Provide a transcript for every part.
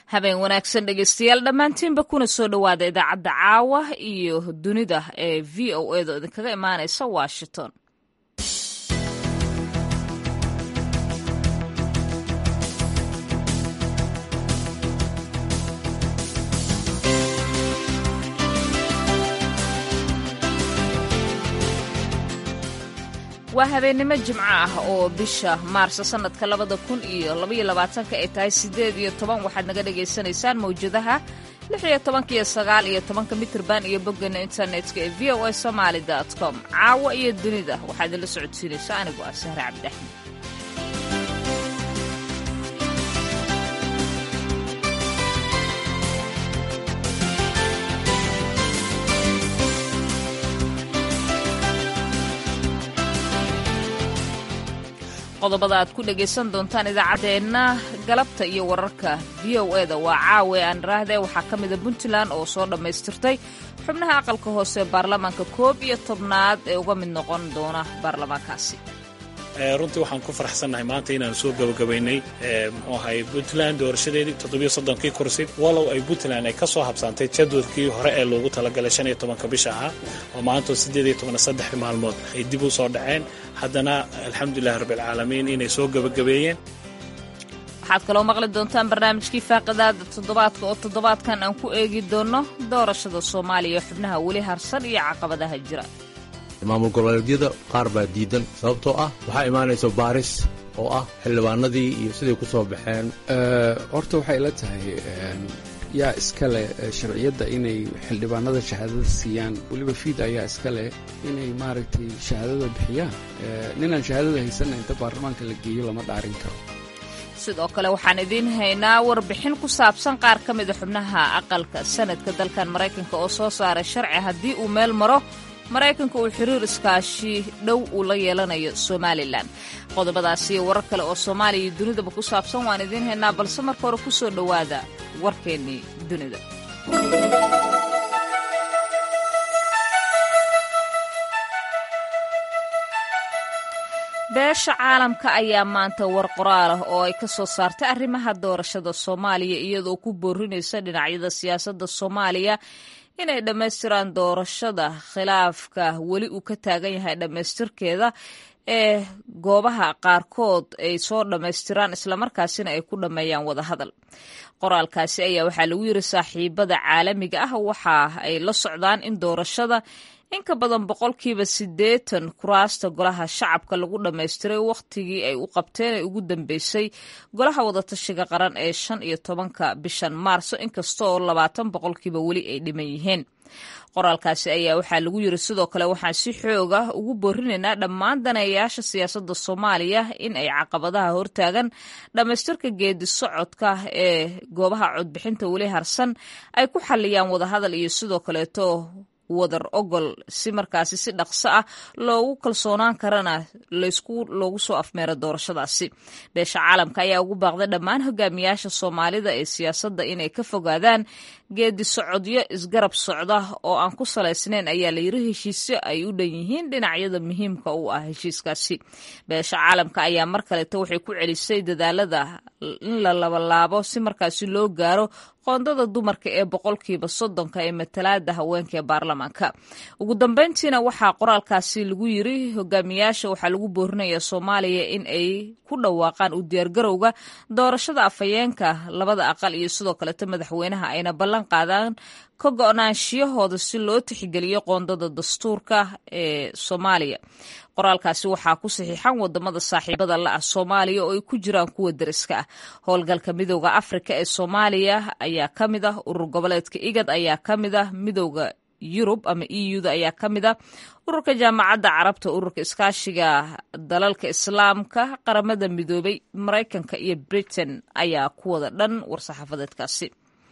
habeen wanaagsan dhegeystayaal dhammaantiinba kuna soo dhowaada idaacadda caawa iyo dunida ee v o edo idinkaga imaanaysa washington waa habeennimo jimco ah oo bisha maarso sannadka labada kun iyo labaiyo labaatanka ay tahay siddeed iyo toban waxaad naga dhagaysanaysaan mawjadaha lix iyo tobanka iyo sagaal iyo tobanka mitirban iyo boggeena internetka ee v o a somaali dot com caawa iyo dunida waxaad idinla socodsiinaysa anigu ah sahre cabdiaxmed qodobada aad ku dhegaysan doontaan idaacaddeenna galabta iyo wararka v o eda waa caawe aan raahde waxaa ka mida puntland oo soo dhammaystirtay xubnaha aqalka hoose baarlamaanka koob iyo tobnaad ee uga mid noqon doona baarlamaankaasi runtii waxaan ku faraxsannahay maanta inaan soo gabagabaynay muxuu ahay puntland doorashadeedii toddobiyo soddonkii kursi walow ay puntland ay ka soo habsaantay jadwadkii hore ee loogu talagalay shan iyo tobanka bisha ahaa oo maantoo siddeed iyo toban saddex maalmood ay dib u soo dhaceen haddana alxamdulilahi rabbialcaalamiin inay soo gabagabeeyeen waxaad kaloo maqli doontaan barnaamijkii faaqidaada toddobaadka oo toddobaadkan aan ku eegi doonno doorashada soomaaliya xubnaha weli harsan iyo caqabadaha jira maamul goboleedyada qaar baa diidan sababtoo ah waxaa imaanaysa baaris oo ah xildhibaanadii iyo siday ku soo baxeen horta waxay ila tahay yaa iska leh sharciyadda inay xildhibaanada shahaadada siiyaan weliba fiid ayaa iska leh inay maaragtay shahaadada bixiyaan ninaan shahaadada haysanna inta baarlamaanka la geeyo lama dhaarin karo sidoo kale waxaan idiin haynaa warbixin ku saabsan qaar ka mida xubnaha aqalka sanadka dalkan maraykanka oo soo saaray sharci haddii uu meel maro maraykanka uu xiriir iskaashi dhow uu la yeelanayo somalilan qodobadaasi iyo warar kale oo soomaaliya iyo dunidaba ku saabsan waan idiin haynaa balse marka hore ku soo dhowaada warkeennii dunida beesha caalamka ayaa maanta war qoraal ah oo ay ka soo saartay arrimaha doorashada soomaaliya iyadoo ku boorinaysa dhinacyada siyaasadda soomaaliya inay dhammaystiraan doorashada khilaafka weli uu ka taagan yahay dhammaystirkeeda ee goobaha qaarkood ay soo dhammaystiraan islamarkaasina ay ku dhammeeyaan wadahadal qoraalkaasi ayaa waxaa lagu yiri saaxiibada caalamiga ah waxa ay la socdaan in doorashada in ka badan boqolkiiba siddeetan kuraasta golaha shacabka lagu dhammaystiray wakhtigii ay u qabteen ee ugu dambeysay golaha wadatashiga qaran ee shan iyo tobanka bishan maarso inkastaoo labaatan boqolkiiba weli ay dhiman yihiin qoraalkaasi ayaa waxaa lagu yiri sidoo kale waxaan si xooga ugu boorinaynaa dhammaan daneeyayaasha siyaasadda soomaaliya in ay caqabadaha hortaagan dhammaystirka geedi socodka ee goobaha codbixinta weli harsan ay ku xalliyaan wadahadal iyo sidoo kaleeto wadar ogol si markaasi si dhaqso ah loogu kalsoonaan karana laysku loogu soo afmeero doorashadaasi beesha caalamka ayaa ugu baaqday dhammaan hogaamiyaasha soomaalida ee siyaasadda inay ka fogaadaan geedi socodyo isgarab socda oo aan ku salaysnayn ayaa layiri heshiisyo ay u dhan yihiin dhinacyada muhiimka u ah heshiiskaasi beesha caalamka ayaa mar kaleeto waxay ku celisay dadaalada in la labalaabo si markaasi loo gaaro qoondada dumarka ee boqolkiiba soddonka ee matalaada haweenka ee baarlamaanka ugu dambeyntiina waxaa qoraalkaasi lagu yiri hogaamiyaasha waxaa lagu boorinaya soomaaliya in ay ku dhawaaqaan u diyaargarowga doorashada afhayeenka labada aqal iyo sidoo kaleeto madaxweynaha ayna ballan qaadaan ka go-naanshiyahooda si loo tixgeliyo qoondada dastuurka ee soomaaliya qoraalkaasi waxaa ku saxiixan wadamada saaxiibada la-ah soomaaliya oo ay ku jiraan kuwa deriska ah howlgalka midooda afrika ee soomaaliya ayaa ka mid ah urur goboleedka igad ayaa ka mid ah midooda yurub ama e u-da ayaa ka mid ah ururka jaamacadda carabta ururka iskaashiga dalalka islaamka qaramada midoobay maraykanka iyo britain ayaa ku wada dhan war-saxaafadeedkaasi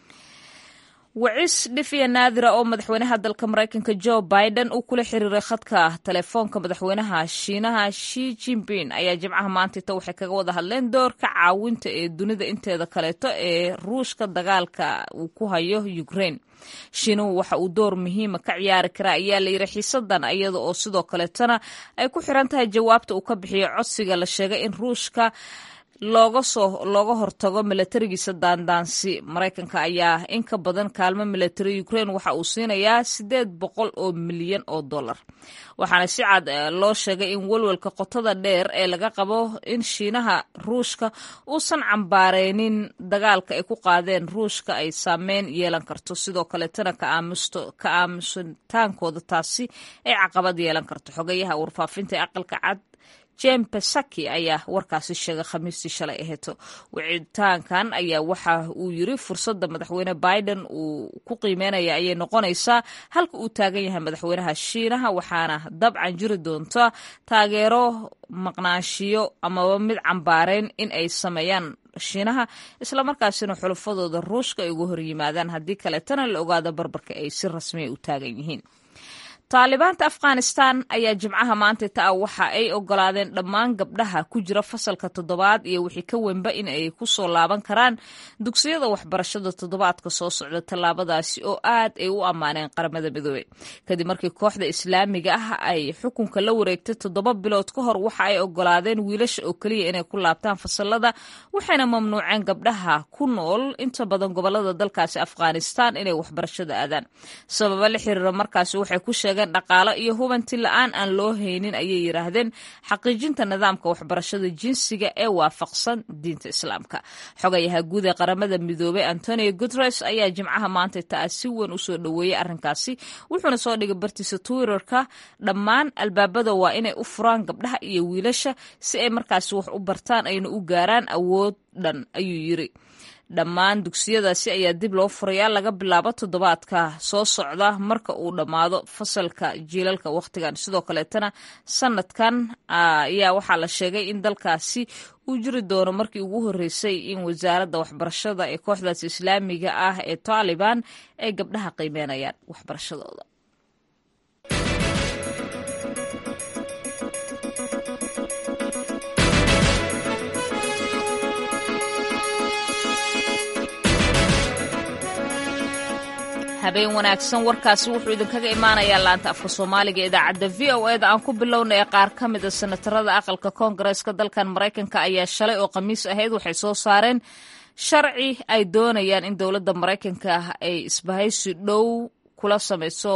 wacis dhifiya naadira oo madaxweynaha dalka maraykanka jo biden uu kula xiriiray khadka telefoonka madaxweynaha shiinaha shi jinping ayaa jimcaha maantita waxay kaga wada hadleen doorka caawinta ee dunida inteeda kaleeto ee ruushka dagaalka uu ku hayo ukraine shiinuhu waxa uu door muhiima ka ciyaari karaa ayaa la yiri xiisadan iyada oo sidoo kaleetana ay ku xiran tahay jawaabta uu ka bixiyo codsiga la sheegay in ruushka looga soo looga hortago milatarigiisa daandaansi maraykanka ayaa in ka badan kaalmo milatari ukraine waxa uu siinayaa siddeed boqol oo milyan oo dollar waxaana si cad loo sheegay in welwelka qotada dheer ee laga qabo in shiinaha ruushka uusan cambaareynin dagaalka ay ku qaadeen ruushka ay saameyn yeelan karto sidoo kaleetana ka aamusitaankooda taasi ay caqabad yeelan karto xogayaha warfaafinta ee aqalka cad jem pesaki ayaa warkaasi sheegay khamiistii shalay aheeto wicitaankan ayaa waxa uu yiri fursadda madaxweyne biden uu ku qiimeynaya ayay noqonaysaa halka uu taagan yahay madaxweynaha shiinaha waxaana dabcan jiri doonta taageero maqnaanshiyo amaba mid cambaareyn in ay sameeyaan shiinaha islamarkaasina xulufadooda ruushka ay uga hor yimaadaan haddii kaleetana la ogaado barbarka ay si rasmiya u taagan yihiin taalibaanta afghanistan ayaa jimcaha maanta taa waxa ay ogolaadeen dhammaan gabdhaha ku jira fasalka toddobaad iyo wixii ka wenba in ay ku soo laaban karaan dugsiyada waxbarashada toddobaadka soo socda tallaabadaasi oo aad ay u ammaaneen qaramada midoobey kadib markii kooxda islaamiga ah ay xukunka la wareegtay toddoba bilood ka hor waxa ay ogolaadeen wiilasha oo keliya inay ku laabtaan fasalada waxayna mamnuuceen gabdhaha ku nool inta badan gobolada dalkaasi afghanistan inay waxbarashada aadaan sababa la xiriira markaasi waxay ku sheegeen dhaqaalo iyo hubanti la-aan aan loo haynin ayay yidhaahdeen xaqiijinta nidaamka waxbarashada jinsiga ee waafaqsan diinta islaamka xogayaha guud ee qaramada midoobey antonio guteres ayaa jimcaha maanta taa si weyn usoo dhoweeyey arrinkaasi wuxuuna soo dhigay bartiisa twitterka dhammaan albaabada waa inay u furaan gabdhaha iyo wiilasha si ay markaasi wax u bartaan ayna u gaaraan awood dhan ayuu yiri dhammaan dugsiyadaasi ayaa dib loo furayaa laga bilaabo toddobaadka soo socda marka uu dhammaado fasalka jiilalka wakhtigan sidoo kaleetana sanadkan ayaa waxaa la sheegay in dalkaasi uu jiri doono markii ugu horreysay in wasaaradda waxbarashada ee kooxdaas islaamiga ah ee taalibaan ay gabdhaha qiimeynayaan waxbarashadooda habeen wanaagsan warkaasi wuxuu idinkaga imaanayaa laanta afka soomaaliga ee idaacadda v o eda aan ku bilowna ee qaar ka mida senatarada aqalka koongareeska dalkan maraykanka ayaa shalay oo khamiis ahayd waxay soo saareen sharci ay doonayaan in dowladda maraykanka ay isbahaysi dhow kula samayso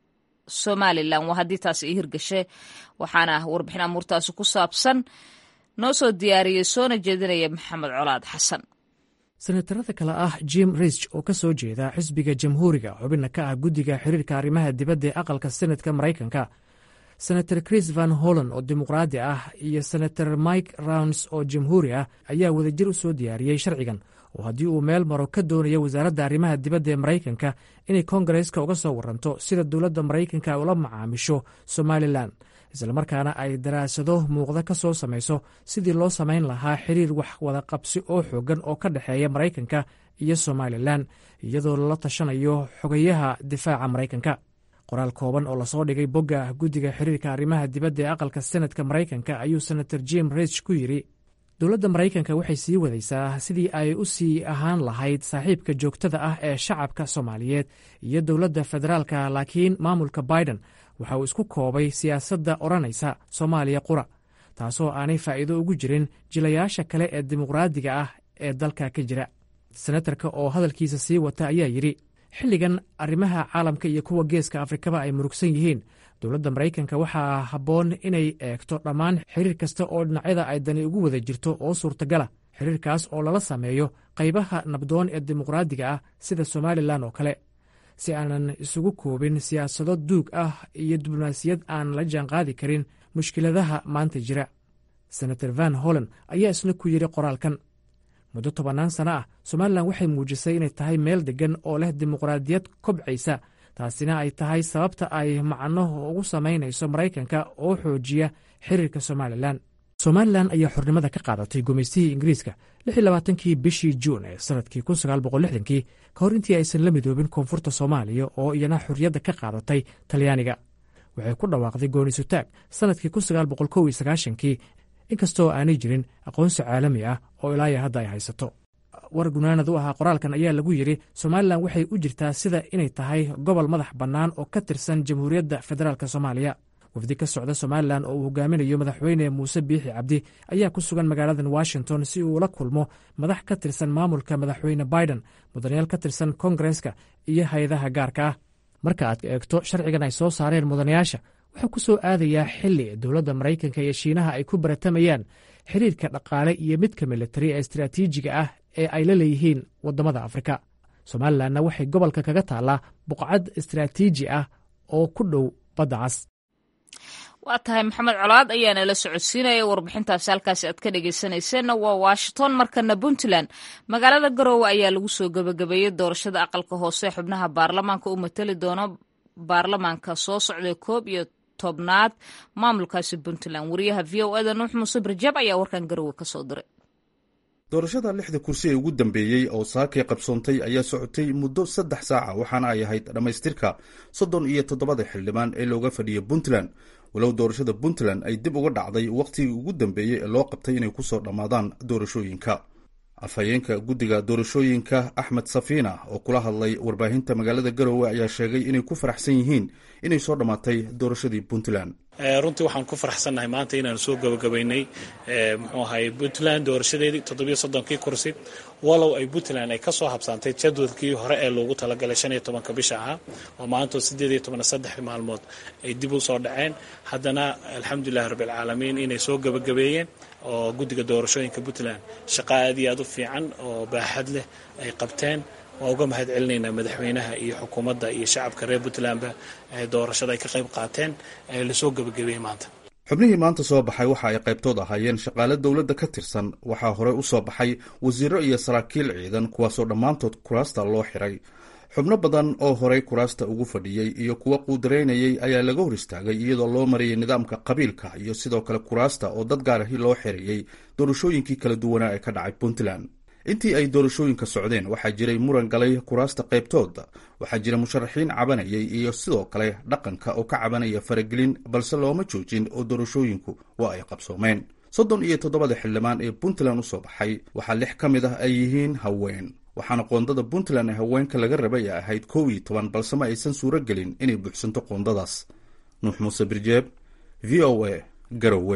somalilan waa haddii taasi ay hirgashe waxaana warbixin amuurtaasi ku saabsan noo soo diyaariyey soona jeedinaya maxamed colaad xasan senatarada kale ah jim risch oo ka soo jeeda xisbiga jamhuuriga xubinna ka ah guddiga xiriirka arrimaha dibadda ee aqalka senatka maraykanka senator chris van holland oo dimuqraadi ah iyo senator mike rounds oo jamhuuri ah ayaa wadajir u soo diyaariyey sharcigan oo haddii uu meel maro ka doonaya wasaaradda arrimaha dibadda ee maraykanka inay koongareeska uga soo waranto sida dowladda maraykanka ay ula macaamisho somalilan islamarkaana ay daraasado muuqda ka soo samayso sidii loo samayn lahaa xiriir wax wada qabsi oo xoogan oo ka dhexeeya maraykanka iyo somalilan iyadoo lala tashanayo xogayaha difaaca maraykanka qoraal kooban oo lasoo dhigay bogga guddiga xiriirka arrimaha dibadda ee aqalka senadka maraykanka ayuu senator jim rich ku yidhi dowladda maraykanka waxay sii wadaysaa sidii ay u sii ahaan lahayd saaxiibka joogtada ah ee shacabka soomaaliyeed iyo dowladda federaalka laakiin maamulka biden waxa uu isku koobay siyaasadda odhanaysa soomaaliya qura taasoo aanay faa'iido ugu jirin jilayaasha kale ee dimuqraadiga ah ee dalka ka jira senatarka oo hadalkiisa sii wata ayaa yidhi xilligan arrimaha caalamka iyo kuwa geeska afrikaba ay murugsan yihiin dowladda maraykanka waxaa habboon inay eegto dhammaan xiriir kasta oo dhinacyada ay dani ugu wada jirto oo suurtagala xiriirkaas oo lala sameeyo qaybaha nabdoon ee dimuqraadiga ah sida somalilan oo kale si aanan isugu koobin siyaasado duug ah iyo diblomaasiyad aan la jaanqaadi karin mushkiladaha maanta jira senator van holland ayaa isna ku yidhi qoraalkan muddo tobannaan sano ah somalilan waxay muujisay inay tahay meel deggan oo leh dimuqraadiyad kobcaysa taasina ay tahay sababta ay macno ugu samaynayso maraykanka oo xoojiya xiriirka somalilan somalilan ayaa xornimada ka qaadatay gumaystihii ingiriiska kii bishii juun ee sanadkii kii ka hor intii aysan la midoobin koonfurta soomaaliya oo iyana xorriyadda ka qaadatay talyaaniga waxay ku dhawaaqday goonisutaag sanadkii kii inkastoo aanay jirin aqoonsi caalami ah oo ilaaya hadda ay haysato war gunaanad u ahaa qoraalkan ayaa lagu yidhi somalilan waxay u jirtaa sida inay tahay gobol madax bannaan oo ka tirsan jamhuuriyadda federaalk soomaaliya wafdi ka socda somalilan oo uu hogaaminayo madaxweyne muuse biixi cabdi ayaa ku sugan magaaladan washington si uu ula kulmo madax ka tirsan maamulka madaxweyne biden mudanayaal ka tirsan kongareska iyo hay-adaha gaarka ah marka aad eegto sharcigan ay soo saareen mudanayaasha wuxuu ku soo aadayaa xili dowladda maraykanka iyo shiinaha ay ku baratamayaan xiriirka dhaqaale iyo midka militari ee istaraatiijiga ah ee ay la leeyihiin waddamada afrika somalilanna waxay gobolka kaga taallaa buqcad istaraatiiji ah oo ku dhow badda cas waa tahay maxamed colaad ayaana la socodsiinaya warbixintaasi halkaasi aad ka dhegeysanayseena waa washington markana puntland magaalada garoowe ayaa lagu soo gebagabeeyey doorashada aqalka hoose xubnaha baarlamaanka u matali doona baarlamaanka soo socday koob iyo tobnaad maamulkaasi puntland wariyaha v o eda nuux muuse barjaab ayaa warkan garoowe kasoo diray doorashada lixda kursi ee ugu dambeeyey oo saakay qabsoontay ayaa socotay muddo saddex saaca waxaana ay ahayd dhammaystirka soddon iyo toddobada xildhibaan ee looga fadhiyay puntland walow doorashada puntland ay dib uga dhacday wakhtigii ugu dambeeyey ee loo qabtay inay ku soo dhammaadaan doorashooyinka afhayeenka guddiga doorashooyinka axmed safiina oo kula hadlay warbaahinta magaalada garoowe ayaa sheegay inay ku faraxsan yihiin inay soo dhammaatay doorashadii puntland runtii waxaan ku faraxsannahay maanta inaan soo gabagabaynay muxuu ahay puntland doorashadeedii toddobiyo soddonkii kursi walow ay puntland ay kasoo habsaantay jadwadkii hore ee loogu talagalay shan iyo tobanka bisha ahaa oo maantoo sideed iyo toban saddex maalmood ay dib u soo dhaceen haddana alxamdulilahi rabbilcaalamiin inay soo gabagabeeyeen oo guddiga doorashooyinka puntland shaqa aad iyo aad u fiican oo baaxad leh ay qabteen waa uga mahad celinaynaa madaxweynaha iyo xukuumadda iyo shacabka reer puntlandba doorashada ay ka qayb qaateen ee lasoo gebagabeeyey maanta xubnihii maanta soo baxay waxa ay qaybtood ahaayeen shaqaale dowladda ka tirsan waxaa horey u soo baxay wasiiro iyo saraakiil ciidan kuwaasoo dhammaantood kuraasta loo xiray xubno badan oo horey kuraasta ugu fadhiyey iyo kuwa quudaraynayay ayaa laga hor istaagay iyadoo loo marayay nidaamka qabiilka iyo sidoo kale kuraasta oo dad gaarahi loo xirayey doorashooyinkii kala duwanaa ee ka dhacay puntland intii ay doorashooyinka socdeen waxaa jiray muran galay kuraasta qaybtooda waxaa jira musharaxiin cabanayay iyo sidoo kale dhaqanka oo ka cabanaya faragelin balse looma joojin oo doorashooyinku waa ay qabsoomeen soddon iyo toddobada xildhibaan ee puntland u soo baxay waxaa lix ka mid ah ay yihiin haween waxaana qoondada puntland ee haweenka laga rabay ay ahayd kow iyo toban balse ma aysan suuro gelin inay buuxsanto qoondadaas nuux muuse birjeeb v o a garowe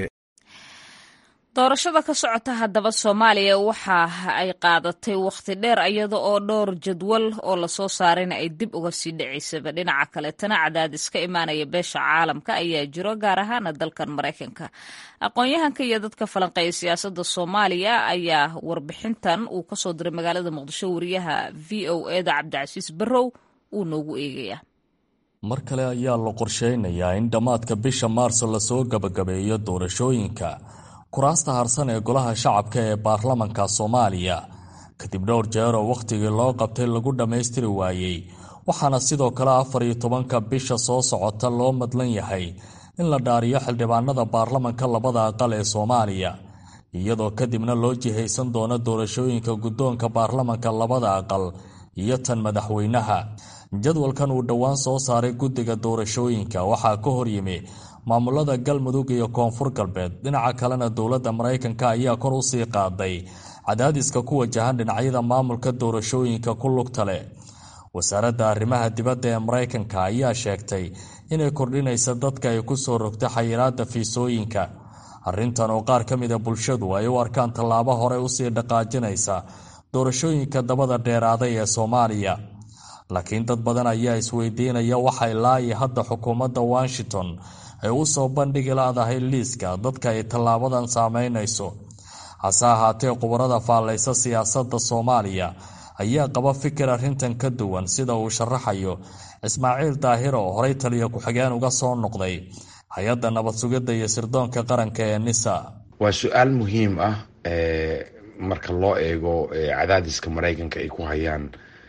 doorashada ka socota haddaba soomaaliya waxa ay qaadatay wakhti dheer iyada oo dhowr jadwal oo lasoo saarayna ay dib uga sii dhacaysaba dhinaca kaleetana cadaadis ka imaanaya beesha caalamka ayaa jiro gaar ahaana dalkan maraykanka aqoon-yahanka iyo dadka falanqeeya siyaasadda soomaaliya ayaa warbixintan uu kasoo diray magaalada muqdisho wariyaha v o eda cabdicasiis barrow uu noogu eegaya mar kale ayaa la qorsheynayaa in dhammaadka bisha maarso lasoo gabagabeeyo doorashooyinka kuraasta harsan ee golaha shacabka ee baarlamanka soomaaliya kadib dhowr jeer oo wakhtigii loo qabtay lagu dhammaystiri waayey waxaana sidoo kale afar iyo tobanka bisha soo socota loo madlan yahay in la dhaariyo xildhibaanada baarlamanka labada aqal ee soomaaliya iyadoo kadibna loo jihaysan doono doorashooyinka guddoonka baarlamanka labada aqal iyo tan madaxweynaha jadwalkan uu dhowaan soo saaray guddiga doorashooyinka waxaa ka horyimi maamulada galmudug iyo koonfur galbeed dhinaca kalena dowladda maraykanka ayaa kor u sii qaaday cadaadiska ku wajahan dhinacyada maamulka doorashooyinka ku lugta leh wasaaradda arrimaha dibadda ee maraykanka ayaa sheegtay inay kordhinaysa dadka ay ku soo rogta xayiraadda fiisooyinka arrintan oo qaar ka mida bulshadu ay u arkaan tallaabo hore usii dhaqaajinaysa doorashooyinka dabada dheeraaday ee soomaaliya laakiin dad badan ayaa isweydiinaya waxay laayi hadda xukuumadda washington ay u soo bandhigi laadahay liiska dadka ay tallaabadan saameynayso hase ahaatee khubarada faallaysa siyaasadda soomaaliya ayaa qaba fikir arrintan ka duwan sida uu sharaxayo ismaaciil daahir oo horey taliya ku-xigeen uga soo noqday hay-adda nabad sugidda iyo sirdoonka qaranka ee nisa waa su-aal muhiim ah marka loo eego cadaadiska maraykanka ay ku hayaan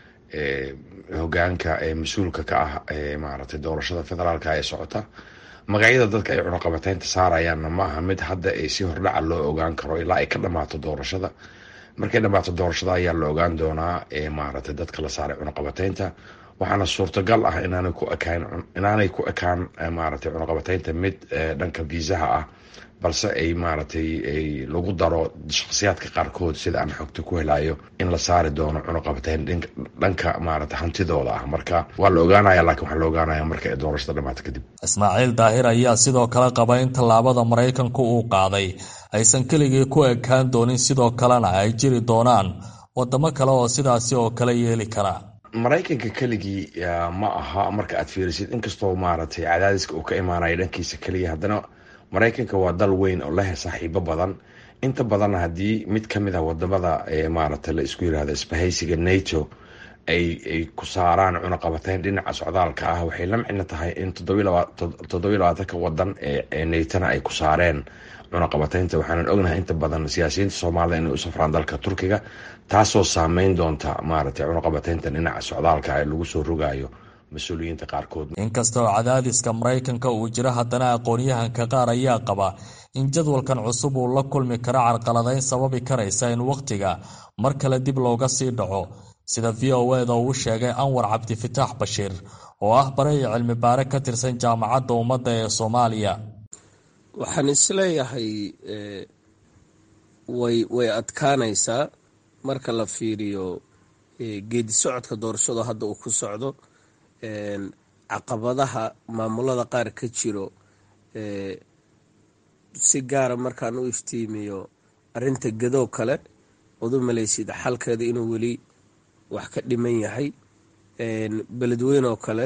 hogaanka mas-uulka ka ah maaragtay doorashada federaalka ee socota magacyada dadka ay cunuqabateynta saarayaanna maaha mid hadda si hordhaca loo ogaan karo ilaa ay ka dhamaato doorashada markay dhamaato doorashada ayaa la ogaan doonaa maaragtay dadka la saaray cunuqabateynta waxaana suurtagal ah inaanay ku ekaan inaanay ku ekaan maaragtay cunuqabateynta mid dhanka viisaha ah balse ay maaragtay ay lagu daro shakhsiyaadka qaarkood sida aan xogta ku helayo in la saari doono cunuqabateyn dhanka maaragtay hantidooda ah marka waa la ogaanaya lakiin waxaa la ogaanaya marka ay doorashada dhamaato kadib ismaaciil daahir ayaa sidoo kale qaba in tallaabada maraykanku uu qaaday aysan keligii ku ekaan doonin sidoo kalena ay jiri doonaan wadamo kale oo sidaasi oo kale yeeli kara maraykanka keligii ma aha marka aad fiirisid inkastoo maaragtay cadaadiska uu ka imaanayo dhankiisa keliya haddana maraykanka waa dal weyn oo leh saaxiibo badan inta badanna haddii mid ka mid ah wadamada maaragtay la isku yirahdo isbahaysiga nato ay ay ku saaraan cunaqabateyn dhinaca socdaalka ah waxay la micno tahay in toddobiy labaatanka wadan ee natona ay ku saareen cunaqabateynta waxaanan ognahay inta badan siyaasiyiinta soomaalida inay u safraan dalka turkiga taasoo saameyn doonta maaragtay cunaqabateynta dhinaca socdaalka ee lagu soo rogayo mas-uuliyiinta qaarkood inkasta oo cadaadiska maraykanka uu jiro haddana aqoon-yahanka qaar ayaa qaba in jadwalkan cusub uu la kulmi karo carqaladeyn sababi karaysa in wakhtiga mar kale dib looga sii dhaco sida v o eda uu sheegay anwar cabdifitaax bashiir oo ah bare iyo cilmi baare ka tirsan jaamacadda ummadda ee soomaaliya waxaan isleeyahay way way adkaanaysaa marka la fiiriyo geedi socodka doorashado hadda uu ku socdo caqabadaha maamulada qaar ka jiro si gaara markaan u iftiimiyo arinta gadoo kale ood u malaysid xalkeeda inuu weli wax ka dhiman yahay beledweyn oo kale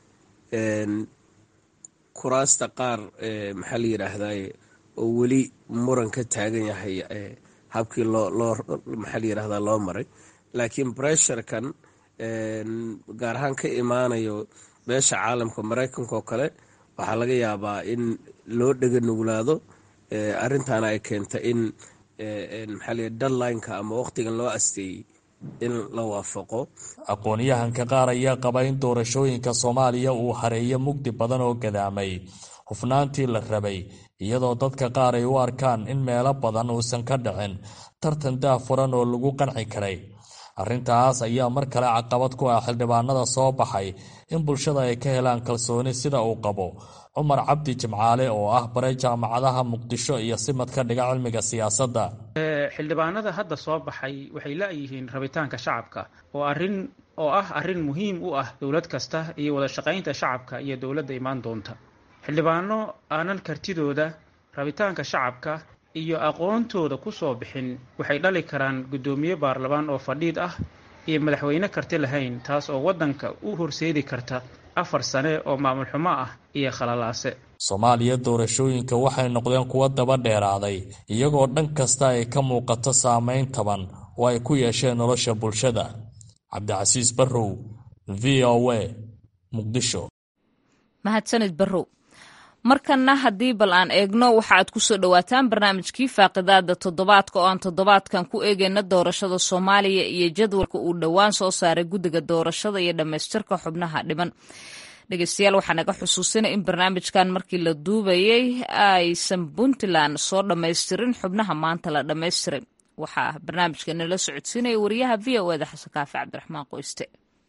kuraasta qaar maxaa la yidhaahdaye oo weli muran ka taagan yahay habkii loo loo maxaa la yidhahdaa loo maray laakiin bressurekan gaar ahaan ka imaanayo beesha caalamka maraykanka oo kale waxaa laga yaabaa in loo dhega nuglaado arrintaana ay keenta in maxaa la deadlineka ama waqtigan loo asteeyey in la waafaqo aqoon-yahanka qaar ayaa qaba in doorashooyinka soomaaliya uu hareeyo mugdi badan oo gadaamay hufnaantii la rabay iyadoo dadka qaar ay u arkaan in meelo badan uusan ka dhicin tartan daafuran oo lagu qanci karay arrintaas ayaa mar kale caqabad ku ah xildhibaanada soo baxay in bulshada ay ka helaan kalsooni sida uu qabo cumar cabdi jimcaale oo ah bare jaamacadaha muqdisho iyo simad ka dhiga cilmiga siyaasadda xildhibaanada hadda soo baxay waxay la-yihiin rabitaanka shacabka oo arin oo ah arrin muhiim u ah dowlad kasta iyo wada shaqaynta shacabka iyo dowladda imaan doonta xildhibaano aanan kartidooda rabitaanka shacabka iyo aqoontooda ku soo bixin waxay dhali karaan guddoomiye baarlamaan oo fadhiid ah iyo madaxweyne karti lahayn taas oo waddanka u horseedi karta afar sane oo maamul xumo ah iyo khalalaase soomaaliya doorashooyinka waxay noqdeen kuwo daba dheeraaday iyagoo dhan kasta ay ka muuqato saameyn taban oo ay ku yeesheen nolosha bulshada cabdicasiis barrow v o a muqdisho mahadsanid barrow markanna haddii bal aan eegno waxa aad ku soo dhowaataan barnaamijkii faaqidaada toddobaadka oo aan toddobaadkan ku eegayna doorashada soomaaliya iyo jadwalka uu dhowaan soo saaray guddiga doorashada iyo dhammaystirka xubnaha dhiban dhegeystayaal waxaa naga xusuusinay in barnaamijkan markii la duubayay aysan puntland soo dhammaystirin xubnaha maanta la dhammaystiray waxaa barnaamijka nala socodsiinaya wariyaha v o eda xasan kaafi cabdiraxmaan qoyste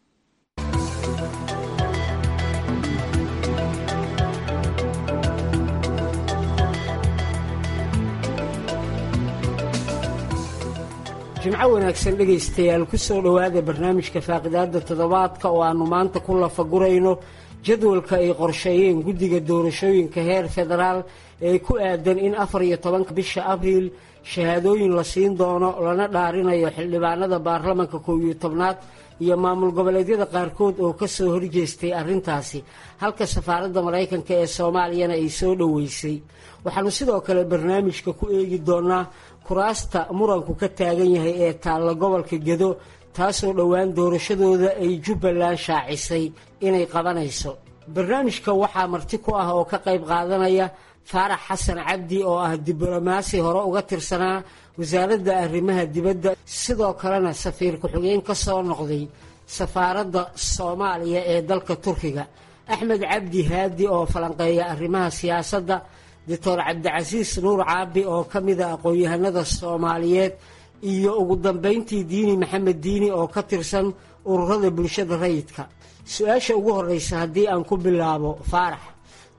jimco wanaagsan dhegaystayaal ku soo dhowaada barnaamijka faaqidaada toddobaadka oo aannu maanta ku lafagurayno jadwalka ay qorsheeyeen guddiga doorashooyinka heer federaal ee ku aadan in afar iyo tobanka bisha abriil shahaadooyin la siin doono lana dhaarinayo xildhibaanada baarlamanka koow iyo tobnaad iyo maamul goboleedyada qaarkood oo ka soo horjeestay arrintaasi halka safaaradda maraykanka ee soomaaliyana ay soo dhoweysay waxaannu sidoo kale barnaamijka ku eegi doonaa kuraasta muranku ka taagan yahay ee taalla gobolka gedo taasoo dhowaan doorashadooda ay jubbaland shaacisay inay qabanayso barnaamijka waxaa marti ku ah oo ka qayb qaadanaya faarax xasan cabdi oo ah diblomaasi hore uga tirsanaa wasaaradda arrimaha dibadda sidoo kalena safiir ku-xigeen ka soo noqday safaaradda soomaaliya ee dalka turkiga axmed cabdi haadi oo falanqeeya arrimaha siyaasadda doctor cabdicasiis nuur caabi oo ka mida aqoon-yahanada soomaaliyeed iyo ugu dambeyntii diini maxamed diini oo ka tirsan ururada bulshada rayidka su-aasha ugu horeysa haddii aan ku bilaabo faarax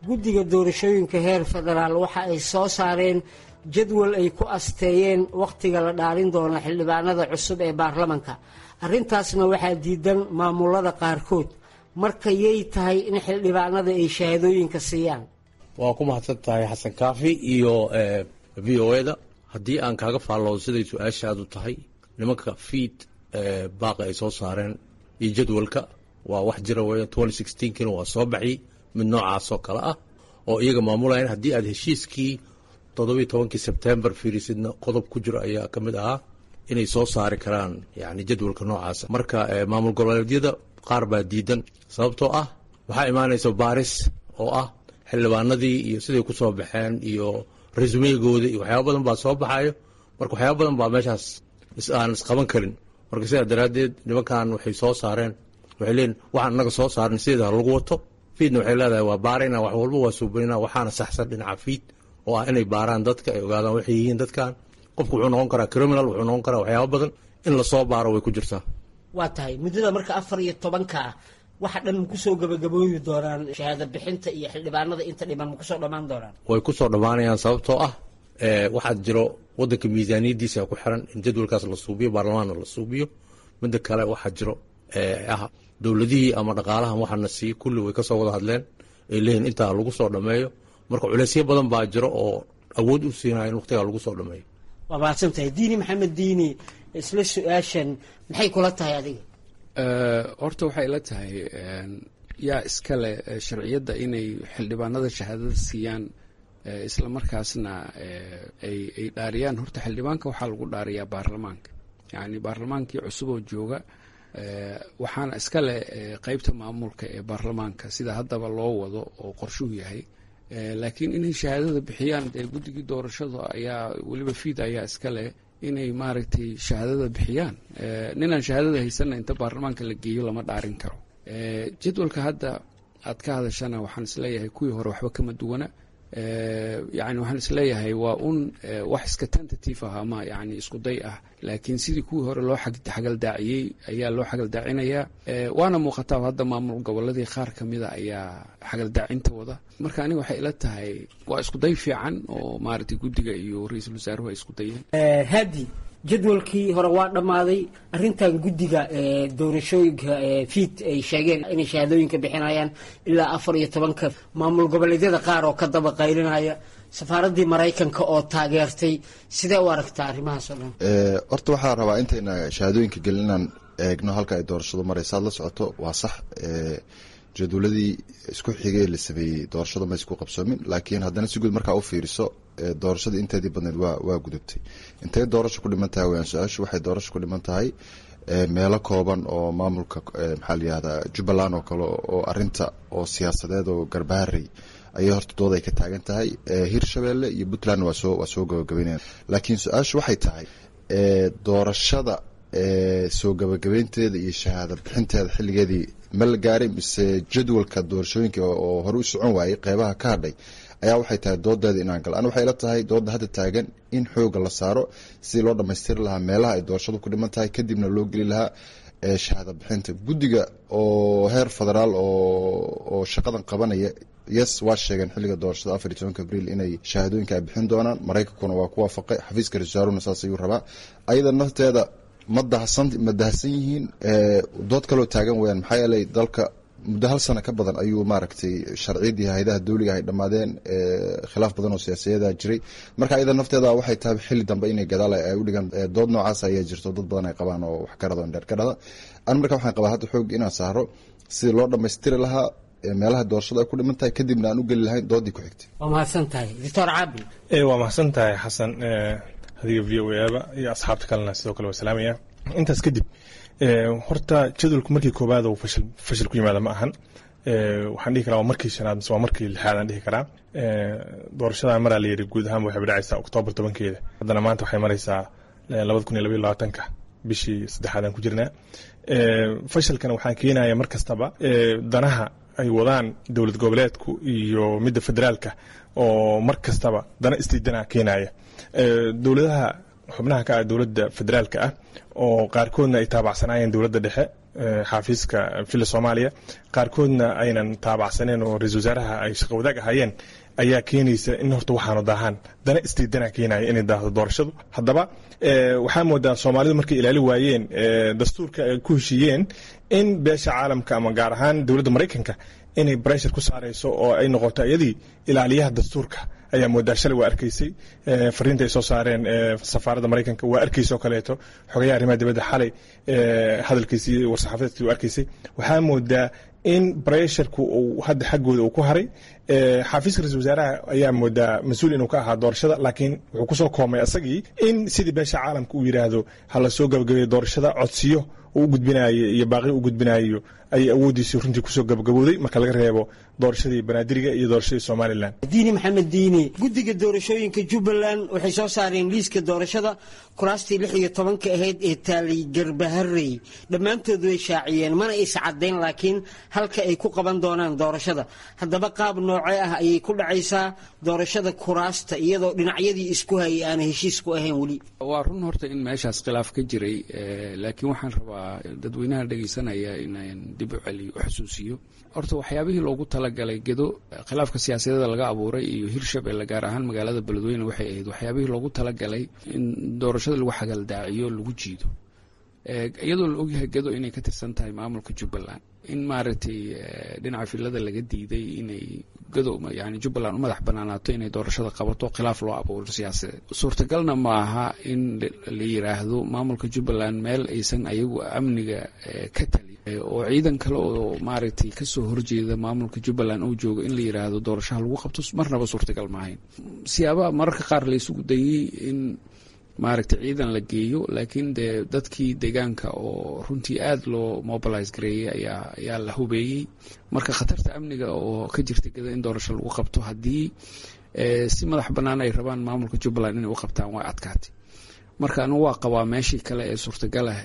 guddiga doorashooyinka heer federaal waxa ay soo saareen jadwal ay ku asteeyeen wakhtiga la dhaalin doono xildhibaanada cusub ee baarlamanka arrintaasna waxaa diidan maamulada qaarkood marka yay tahay in xildhibaanada ay shahaadooyinka siiyaan waa ku mahadsan tahay xasan kaafi iyo v o eda haddii aan kaaga faalloodo siday su-aashaadu tahay nimanka fiid baaqa ay soo saareen iyo jadwalka waa wax jira weya kina waa soo baxiyey mid noocaasoo kale ah oo iyaga maamulayan haddii aad heshiiskii toddobiiy tobankii sebtembar fiirisidna qodob ku jiro ayaa ka mid ahaa inay soo saari karaan yani jadwalka noocaasa marka maamul goboleedyada qaar baa diidan sababtoo ah waxaa imaanaysa baaris oo ah xildhibaanadii iyo siday ku soo baxeen iyo resumeygooda iyo waxyaaba badan baa soo baxayo marka waxyaaba badan baa meeshaas aan isqaban karin marka sidaa daraaddeed nimankan waxay soo saareen waxay leeyiin waxaan annaga soo saarnay sideeda lagu wato fiidna waxay leedahay waa baarayna wax walba waa suubaynaa waxaana saxsan dhinaca fiid oo ah inay baaraan dadka ay ogaadaan waxay yihiin dadkan qofku wuxuu noqon karaa criminal wuxuu noqon karaa waxyaaba badan in lasoo baaro way ku jirtaa waa tahay muddada marka afar iyo tobanka ah waxa dhan ma kusoo gabagabooyi doonaan shahaado bixinta iyo xildhibaanada inta dhiman ma kusoo dhammaan doonaan way ku soo dhammaanayaan sababtoo ah waxaad jiro wadanka miisaaniyadiisa ku xiran in jadwalkaas la suubiyo baarlamaanna la suubiyo midda kale waxaa jiro ah dowladihii ama dhaqaalahan waxaana siiye kulli way kasoo wada hadleen ay leeyihin intaa lagu soo dhammeeyo marka culeysyo badan baa jiro oo awood u siinaya in waqtigaa lagu soo dhammeeyo waa mahadsan tahay diini maxamed diini isla su-aashan maxay kula tahay adiga horta waxay la tahay yaa iskale sharciyadda inay xildhibaanada shahaadada siiyaan isla markaasna ay ay dhaariyaan horta xildhibaanka waxaa lagu dhaariyaa baarlamaanka yacni baarlamaankii cusub oo jooga waxaana iskale qeybta maamulka ee baarlamaanka sida haddaba loo wado oo qorshuhu yahay laakiin inay shahaadada bixiyaan dee guddigii doorashada ayaa weliba fiid ayaa iskale inay maaragtay shahaadada bixiyaan ninaan shahaadada haysanna inta baarlamaanka la geeyo lama dhaarin karo jadwalka hadda aad ka hadashana waxaan isleeyahay kuwii hore waxba kama duwana yani waxaan isleeyahay waa un wax iska tentative ah ama yani isku day ah laakiin sidii kuwii hore loo xagaldaaciyey ayaa loo xagaldaacinaya waana muuqataa hadda maamul goboladii qaar kamida ayaa xagaldaacinta wada marka aniga waxay ila tahay waa isku day fiican oo maaragtay guddiga iyo ra-iisul wasaaruhu ay isku dayeen hadi jadwalkii hore waa dhammaaday arrintan guddiga doorashooyinka fiid ay sheegeen inay shahaadooyinka bixinayaan ilaa afar iyo tobanka maamul goboleedyada qaar oo ka daba qaylinaya safaaraddii maraykanka oo taageertay sidee u aragtaa arrimahaas oo dhan horta waxaa rabaa intayna shahaadooyinka gelin inaan eegno halka ay doorashadu maraysa ad la socoto waa sax jadwaladii isku xigay la sameeyey doorashada ma isku qabsoomin laakiin haddana si guud markaa u fiiriso doorashadii inteedii badneed waa waa gudubtay intay doorasho ku dhiman tahay wayaan su-aashu waxay doorasho ku dhiman tahay meelo kooban oo maamulka maxaa la yihahdaa jubbaland oo kale oo arinta oo siyaasadeed oo garbaharey ayay horta dooda ay ka taagan tahay hirshabeelle iyo puntland waa soo waa soo gabagabeynayaan laakiin su-aashu waxay tahay doorashada soo gabagabeynteeda iyo shahaada bixinteeda xilligeedii ma la gaaray mise jadwalka doorashooyinka oo hore u socon waayey qeybaha ka hadhay ayaa waxay tahay doodeeda inaan galo an waxay la tahay dooda hadda taagan in xooga la saaro sidii loo dhamaystiri lahaa meelaha ay doorashadu ku dhiman tahay kadibna loo geli lahaa shahaada bixinta guddiga oo heer federaal oo shaqadan qabanaya yes waa sheegeen xilliga doorashada afar iyo tobanka abriil inay shahaadooyinka ay bixin doonaan maraykankuna waa ku waafaqay xafiiska ra-iisul saas ayuu rabaa ayada nafteeda ma dahsan ma dahsan yihiin dood kaloo taagan weyaan maxaa yeelay dalka muddo hal sano ka badan ayuu maaragtay sharciyadii hayadaha dawliga ay dhammaadeen khilaaf badan oo siyaasiyadaa jiray marka ayada nafteeda waxay tahay xilli dambe inay gadaal ay u dhigaan dood noocaas ayaa jirto dad badan ay qabaan oo wax karada dheer ka dhada an marka waxaan qabaa hadda xoog inaan saaro sidii loo dhammaystiri lahaa meelaha doorashada ay ku dhiman tahay kadibna aan u geli lahayn doodii ku xigtay waa mahadsan tahay doctor caabi waa mahadsan tahay xasan adiga v o aba iyo asxaabta kalena sidoo kale waa salaamaya intaas kadib horta jadwalku markii koowaad oo fashil fashil ku yimaada ma ahan waxaan dhihi karaa waa markii shanaad mise waa markii lixaad aan dhihi karaa doorashadan maraa la yidhi guud ahaan waxay dhacaysaa oktoobar tobankeeda haddana maanta waxay maraysaa labada kun iyo labaiyo labaatanka bishii saddexaad aan ku jirnaa fashilkana waxaa keenaya mar kastaba danaha ay wadaan dowlad goboleedku iyo midda federaalka oo mar kastaba dana isdiidana keenaya dowladaha xubnaha ka ah dowladda federaalka ah oo qaarkoodna ay taabacsanaayeen dowladda dhexe xaafiiska villa soomaaliya qaarkoodna aynan taabacsaneen oo ra-isul wasaaraha ay shaqo wadaag ahaayeen ayaa keenaysa in horta waxaanu daahaan dana istiidana keenaya inay daahdo doorashadu haddaba waxaa moodaa soomaalidu markay ilaali waayeen dastuurka ay ku heshiiyeen in beesha caalamka ama gaar ahaan dowladda maraykanka inay breshar ku saarayso oo ay noqoto iyadii ilaaliyaha dastuurka ayaa moodaa shalay waa arkaysay fariinta ay soo saareen safaaradda maraykanka waa arkaysoo kaleeto xogayaha arrimaha dibadda xalay hadalkiisii war-saxaafadeedkii waa arkaysay waxaa moodaa in bresharku uu hadda xaggooda uu ku haray xaafiiska ra-isul wasaaraha ayaa moodaa mas-uul inuu ka ahaa doorashada laakiin wuxuu kusoo koomay asagii in sidii beesha caalamka uu yidhaahdo hala soo gabagabeeyo doorashada codsiyo uu gudbinayo iyo baaqi u gudbinayo ayay awooddiisii runtii kusoo gabagabowday marka laga reebo doorashadii banaadiriga iyo doorashadii somalilan diini maxamed diini guddiga doorashooyinka jubbaland waxay soo saareen liiska doorashada kuraastii lix iyo tobanka ahayd ee taalay garbaharey dhammaantood way shaaciyeen mana is caddayn laakiin halka ay ku qaban doonaan doorashada haddaba qaab noocee ah ayay ku dhacaysaa doorashada kuraasta iyadoo dhinacyadii isku hayay aana heshiis ku ahayn weli waa run horta in meeshaas khilaaf ka jiray laakiin waxaan rabaa dadweynaha dhegaysanaya inaan dib u celiyo u xusuusiyo horta waxyaabihii loogu talagalay gedo khilaafka siyaasadeeda laga abuuray iyo hirshabelle gaar ahaan magaalada beledweyne waxay ahayd waxyaabihii loogu talagalay in doorashada lagu xagaldaaciyo lagu jiido iyadoo la ogyahay gedo inay ka tirsan tahay maamulka jubbaland in maaragtay dhinaca filada laga diiday inay gado yani jubbaland u madax banaanaato inay doorashada qabato khilaaf loo abuuro siyaasadeed suurtagalna ma aha in la yiraahdo maamulka jubbaland meel aysan ayagu amniga ka tali oo ciidan kale oo maaragtay kasoo horjeeda maamulka jubbaland uu joogo in la yiraahdo doorashaha lagu qabto marnaba suurtagal maahayn siyaabaha mararka qaar la isugu dayey in maaragtay ciidan la geeyo laakiin dee dadkii deegaanka oo runtii aada loo mobilise gareeyey ayaa ayaa la hubeeyey marka khatarta amniga oo ka jirta geda in doorasho lagu qabto haddii si madax bannaan ay rabaan maamulka jubbaland inay u qabtaan waa adkaatay marka anigu waa qabaa meeshii kale ee suurtagalah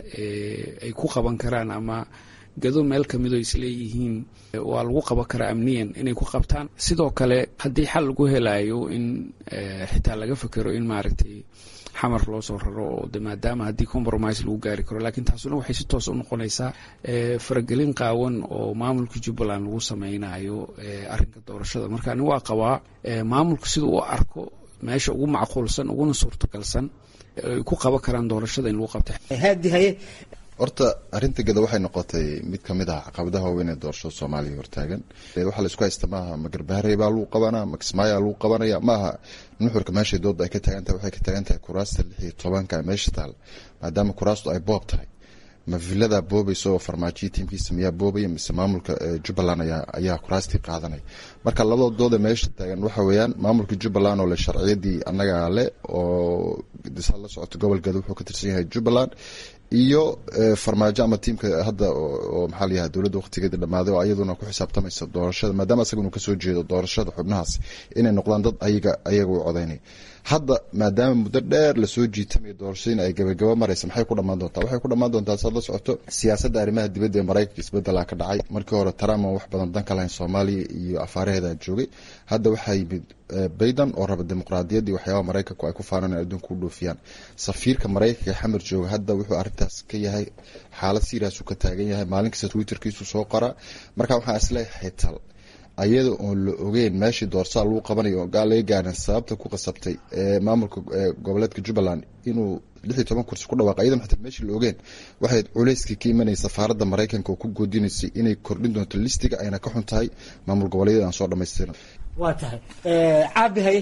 ay ku qaban karaan ama gado meel kamidoo isleeyihiin waa lagu qaban karaa amniyan inay ku qabtaan sidoo kale haddii xal lagu helayo in xitaa laga fekero in maaragtay xamar loo soo raro oo de maadaama haddii compromise lagu gaari karo laakiin taasuna waxay si toos u noqonaysaa faragelin qaawan oo maamulka jubbaland lagu sameynayo arrinka doorashada marka ani waa qabaa maamulka sida uu arko meesha ugu macquulsan uguna suurtagalsan ay ku qaban karaan doorashada in lagu qabta haadi haye horta arrinta geda waxay noqotay mid kamid ah caqabadaha waaweyn ee doorashada soomaaliya hortaagan waxaa laisku haysta maaha ma garbaharey baa lagu qabanaa ma kismaayaa lagu qabanaya maaha nuxurka meeshay dooda ay ka taagan tahay waxay ka taagan tahay kuraasta lix iyo tobanka meesha taal maadaama kuraastu ay boob tahay ma villadaa boobaysa oo farmaajiya tiimkiisa miyaa boobaya mise maamulka jubbaland ayaa kuraastii qaadanaya marka labada dooda meesha taagan waxa weeyaan maamulka jubbaland oo le sharciyadii annagaa le oo disaad la socoto gobol geda wuxuu ka tirsan yahay jubbaland iyo farmaajo ama tiimka hadda oo maxaa la yahay dowladda waqtigeeda dhammaaday oo ayaduna ku xisaabtamaysa doorashada maadaama asaga inuu kasoo jeedo doorashada xubnahaas inay noqdaan dad ayaga ayaga u codaynaya hadda maadaama muddo dheer lasoo jiitamaya doorashadiina ay gabagaba maraysa maxay ku dhamaan doontaa waxay ku dhamaan doontaa saad la socoto siyaasadda arrimaha dibadda ee maraykanka isbedelaa ka dhacay markii hore trump aan wax badan dan ka lahayn soomaaliya iyo afaaraheeda joogay hadda waxaa yimid bayden oo raba dimuqraadiyaddii waxyaabaha maraykanku ay ku faanaan in adduunka u dhoofiyaan safiirka maraykanka ee xamar jooga hadda wuxuu arrintaas ka yahay xaalad siiraasu ka taagan yahay maalin kasta twitterkiisu soo qoraa marka waxaan isleeyahay tal ayada oon la ogeyn meeshii doorsaa lagu qabanayo oo gaal laga gaarin sababta ku qasabtay ee maamulka goboleedka jubbaland inuu lix iyo toban kursi ku dhawaaqay iyadoo xataa meeshii la ogeen waxay culeyskii ka imanayay safaaradda maraykanka oo ku goodinaysay inay kordhin doonto listiga ayna ka xun tahay maamul goboleedyada aan soo dhamaystirin waa tahay caabi haye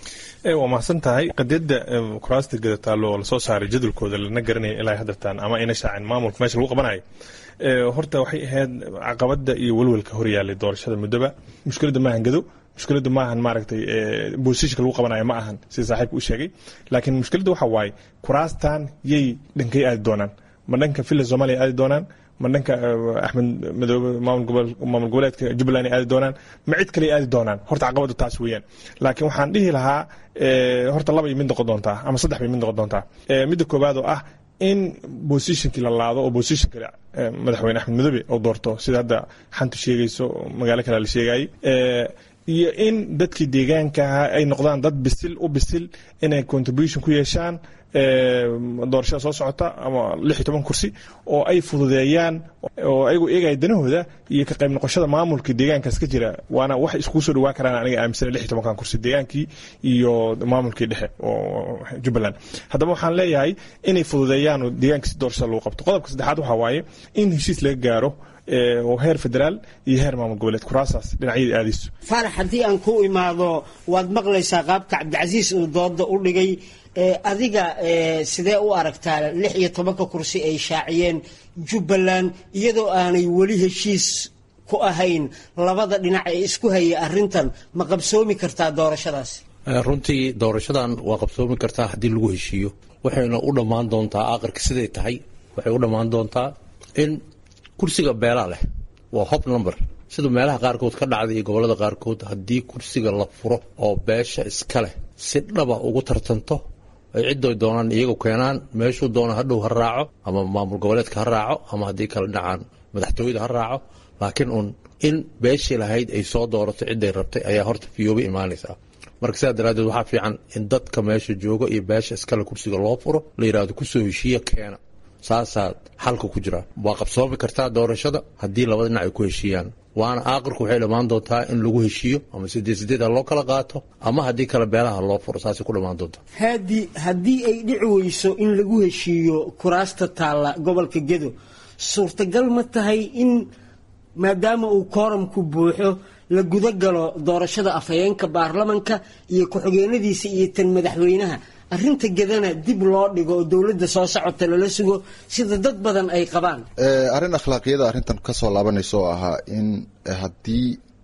waa mahadsan tahay qadiyadda kuraasta gadataalo oo lasoo saaray jadwalkooda lana garanaya ilaa haddartaan ama ayna shaacin maamulka meesha lagu qabanayo horta waxay ahayd caqabada iyo welwelka horyaalay doorashada muddoba mushkiladda maahan gado mushkiladdu maahan maaragtay boosishka lagu qabanayo ma ahan sida saaxiibka u sheegay laakiin mushkiladda waxa waaye kuraastan yay dhankay aadi doonaan ma dhanka villa soomaaliya aadi doonaan ma dhanka axmed madoobe maamul goboleedka jubbaland ay aadi doonaan ma cid kale aadi doonaan horta caqabadu taas weeyaan laakiin waxaan dhihi lahaa horta laba mid noqon doontaa ama saddex bay mid noqon doontaa midda koowaad oo ah in bosishonkii la laado oo bosishonka madaxweyne axmed madoobe oo doorto sida hadda xantu sheegayso magaalo kale la sheegayay iyo in dadkii deegaanka ahaa ay noqdaan dad bisil u bisil inay contribution ku yeeshaan doorashada soo socota ama lix iyo toban kursi oo ay fududeeyaan oo ayagu eegaya danahooda iyo ka qayb noqoshada maamulka deegaankaas ka jira waana wax iskugu soo dhawaan karaan aniga aaminsana lix iyo tobankan kursi deegaankii iyo maamulkii dhexe oo jubbaland haddaba waxaan leeyahay inay fududeeyaan oo deegaanka si doorashada lagu qabto qodobka saddexaad waxaa waaye in heshiis laga gaaro oo heer federaal iyo heer maamul goboleed kuraasaas dhinacyada aadayso faarax haddii aan ku imaado waad maqlaysaa qaabka cabdicasiis uu dooda u dhigay adiga sidee u aragtaa lix iyo tobanka kursi ay shaaciyeen jubbaland iyadoo aanay weli heshiis ku ahayn labada dhinac ee isku haya arintan ma qabsoomi kartaa doorashadaas runtii doorashadan waa qabsoomi kartaa haddii lagu heshiiyo waxayna u dhammaan doontaa aakhirka siday tahay waxay u dhammaan doontaa in kursiga beelaa leh waa hob number sida meelaha qaarkood ka dhacday iyo gobollada qaarkood haddii kursiga la furo oo beesha iska leh si dhaba ugu tartanto ay ciddoy doonaan iyagu keenaan meeshuu doono hadhow ha raaco ama maamul goboleedka ha raaco ama haddii kala dhacaan madaxtooyada ha raaco laakiin uun in beeshii lahayd ay soo doorato cidday rabtay ayaa horta fiyooba imaanaysaa marka sidaa daraaddeed waxaa fiican in dadka meesha jooga iyo beesha iskale kursiga loo furo la yidhaahdo kusoo heshiiya keena saasaa xalka ku jira waa qabsoomi kartaa doorashada haddii laba dhinac ay ku heshiiyaan waana aaqirku waxay dhammaan doontaa in lagu heshiiyo ama sideed sideed ha loo kala qaato ama haddii kale beelaha loo furo saasay ku dhammaan doontaa haadi haddii ay dhici weyso in lagu heshiiyo kuraasta taalla gobolka gedo suurtagal ma tahay in maadaama uu kooramku buuxo la guda galo doorashada afhayeenka baarlamanka iyo ku-xigeenadiisa iyo tan madaxweynaha arrinta gedana dib loo dhigo oo dowladda soo socota lala sugo sida dad badan ay qabaan arrin akhlaaqiyada arrintan kasoo laabanaysa oo ahaa in haddii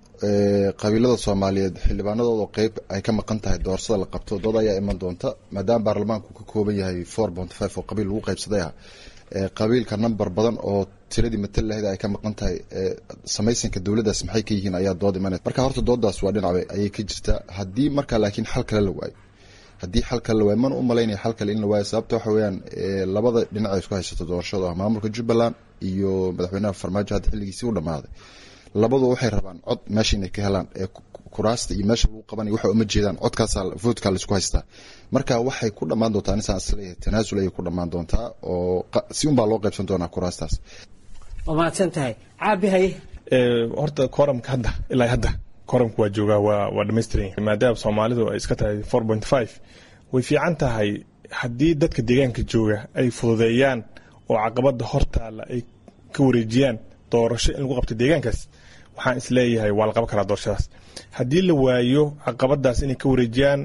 qabiilada soomaaliyeed xildhibaanadooda qeyb ay ka maqan tahay doorashada la qabto dood ayaa iman doonta maadaama baarlamaanku ka kooban yahay four point five oo qabiil lagu qaybsaday ah qabiilka number badan oo tiradii matal lahayd ay ka maqan tahay samaysanka dowladdaas maxay ka yihiin ayaa dood imanay marka horta doodaas waa dhinac ayay ka jirtaa haddii marka laakiin xal kale la waayo haddii xal kale la waayo mana u malaynaya xal kale in la waayo sababta waxa weeyaan labada dhinac ay isku haysato doorashada ah maamulka jubbaland iyo madaxweynaha farmaajo hadda xilligiisii u dhammaaday labadu waxay rabaan cod meesha inay ka helaan ee kuraasta iyo meesha lagu qabanay waxa uma jeedaan codkaasa voodkaa laisku haystaa marka waxay ku dhammaan doontaa anisaan isleeyahay tanaasul ayay ku dhammaan doontaa oo si unbaa loo qaybsan doonaa kuraastaas waa mahadsan tahay caabi haye horta kooramka hadda ilaa hadda kooramka waa joogaa waa waa dhamaystiran yahay maadaama soomaalidu ay iska tahay four point five way fiican tahay haddii dadka deegaanka jooga ay fududeeyaan oo caqabada hortaala ay ka wareejiyaan doorasho in lagu qabto deegaankaas waxaan isleeyahay waa la qaban karaa doorashadaas haddii la waayo caqabadaas inay ka wareejiyaan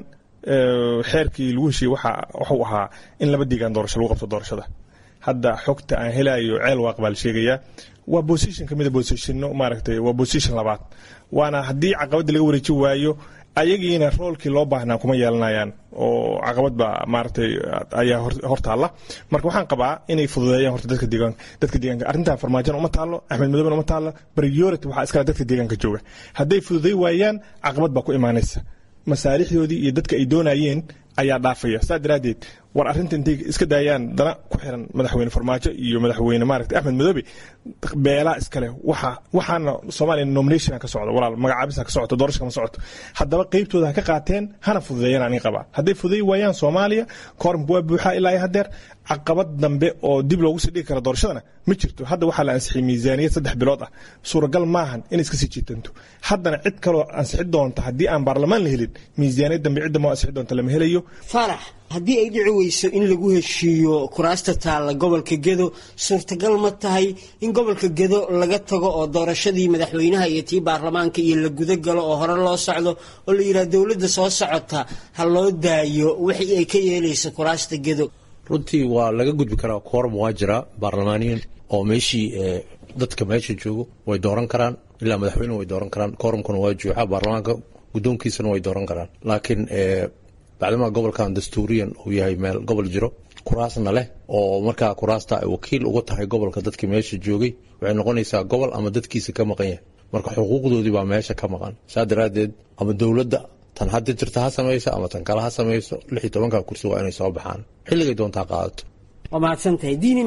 xeerkii lagu heshiiyey waxuu ahaa in laba deegaan doorasho lagu qabto doorashada hadda xogta aan helayo ceel waaq baa la sheegayaa waa bosition ka mida bositino maaragtay waa bosition labaad waana haddii caqabadda laga wareeji waayo ayagiina roolkii loo baahnaa kuma yeelanayaan oo caqabad baa maaragtay ayaa hortaalla marka waxaan qabaa inay fududeeyaan horta dadka deegaanka dadka deegaanka arrintan farmaajona uma taallo axmed madooben uma taallo priority waxaa iskale dadka deegaanka jooga hadday fududey waayaan caqabad baa ku imaanaysa masaalixdoodii iyo dadka ay doonayeen ayaa dhaafaya saa daraaddeed war arrinta intay iska daayaan dana ku xiran madaxweyne farmaajo iyo madaxweyne maaragtay axmed madoobe beelaa iskale waxa waxaana soomaaliya nomination ka socdo walaal magacaabisa ka socoto doorasho kama socoto haddaba qeybtooda ha ka qaateen hana fududeeyaan aniga qabaa hadday fududeey waayaan soomaaliya kooramka waa buuxaa ilaa iyo haddeer caqabad dambe oo dib loogu sii dhigi kara doorashadana ma jirto hadda waxaa la ansixiyay miisaaniyad saddex bilood ah suuragal maahan inay iska sii jiitanto haddana cid kaloo ansixi doonta haddii aan baarlamaan la helin miisaaniyad dambe cidda moo ansixi doonta lama helayo faarax haddii ay dhici weyso in lagu heshiiyo kuraasta taalla gobolka gedo suurtagal ma tahay in gobolka gedo laga tago oo doorashadii madaxweynaha iyo tii baarlamaanka iyo la guda galo oo hore loo socdo oo la yidhaha dowladda soo socota ha loo daayo wixii ay ka yeelayso kuraasta gedo runtii waa laga gudbi karaa kooram waa jiraa baarlamaaniyan oo meeshii dadka meesha joogo way dooran karaan ilaa madaxweyne way dooran karaan kooramkuna waa juuxa baarlamaanka guddoonkiisana way dooran karaan laakiin bacdama gobolkan dastuuriyan uu yahay meel gobol jiro kuraasna leh oo markaa kuraasta ay wakiil uga tahay gobolka dadkii meesha joogay waxay noqonaysaa gobol ama dadkiisa ka maqan yahay marka xuquuqdoodii baa meesha ka maqan saa daraaddeed ama dowladda tan hadda jirta ha samayso ama tan kale ha samayso lix iyo tobanka kursi waa inay soo baxaan xilligay doontaa qaadato waa mahadsan tahay diini maxamed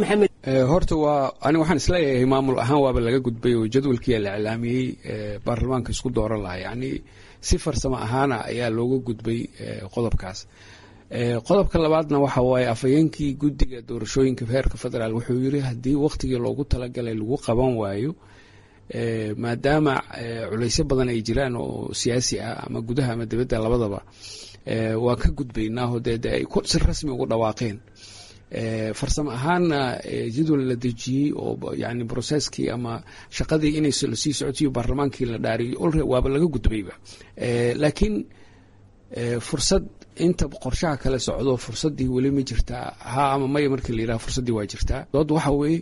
horta waa ani waxaan isleeyahay maamul ahaan waaba laga gudbay oo jadwalkiia la iclaamiyey baarlamaanka isku dooran lahaa yacni si farsamo ahaana ayaa looga gudbay qodobkaas qodobka labaadna waxa waaye afhayeenkii guddiga doorashooyinka heerka federaal wuxuu yiri haddii wakhtigii loogu talagalay lagu qaban waayo maadaama culaysyo badan ay jiraan oo siyaasi ah ama gudaha ama dibadda labadaba waan ka gudbaynaaho dee de ay si rasmi ugu dhawaaqeen farsamo ahaanna jadwal la dejiyey oo yani broseskii ama shaqadii inay lasii socotiyo baarlamaankii la dhaariyay olre waaba laga gudbayba laakiin fursad inta qorshaha kale socdo fursadii weli ma jirtaa ha ama maya markii la yiraha fursaddii waa jirtaa dood waxa weeye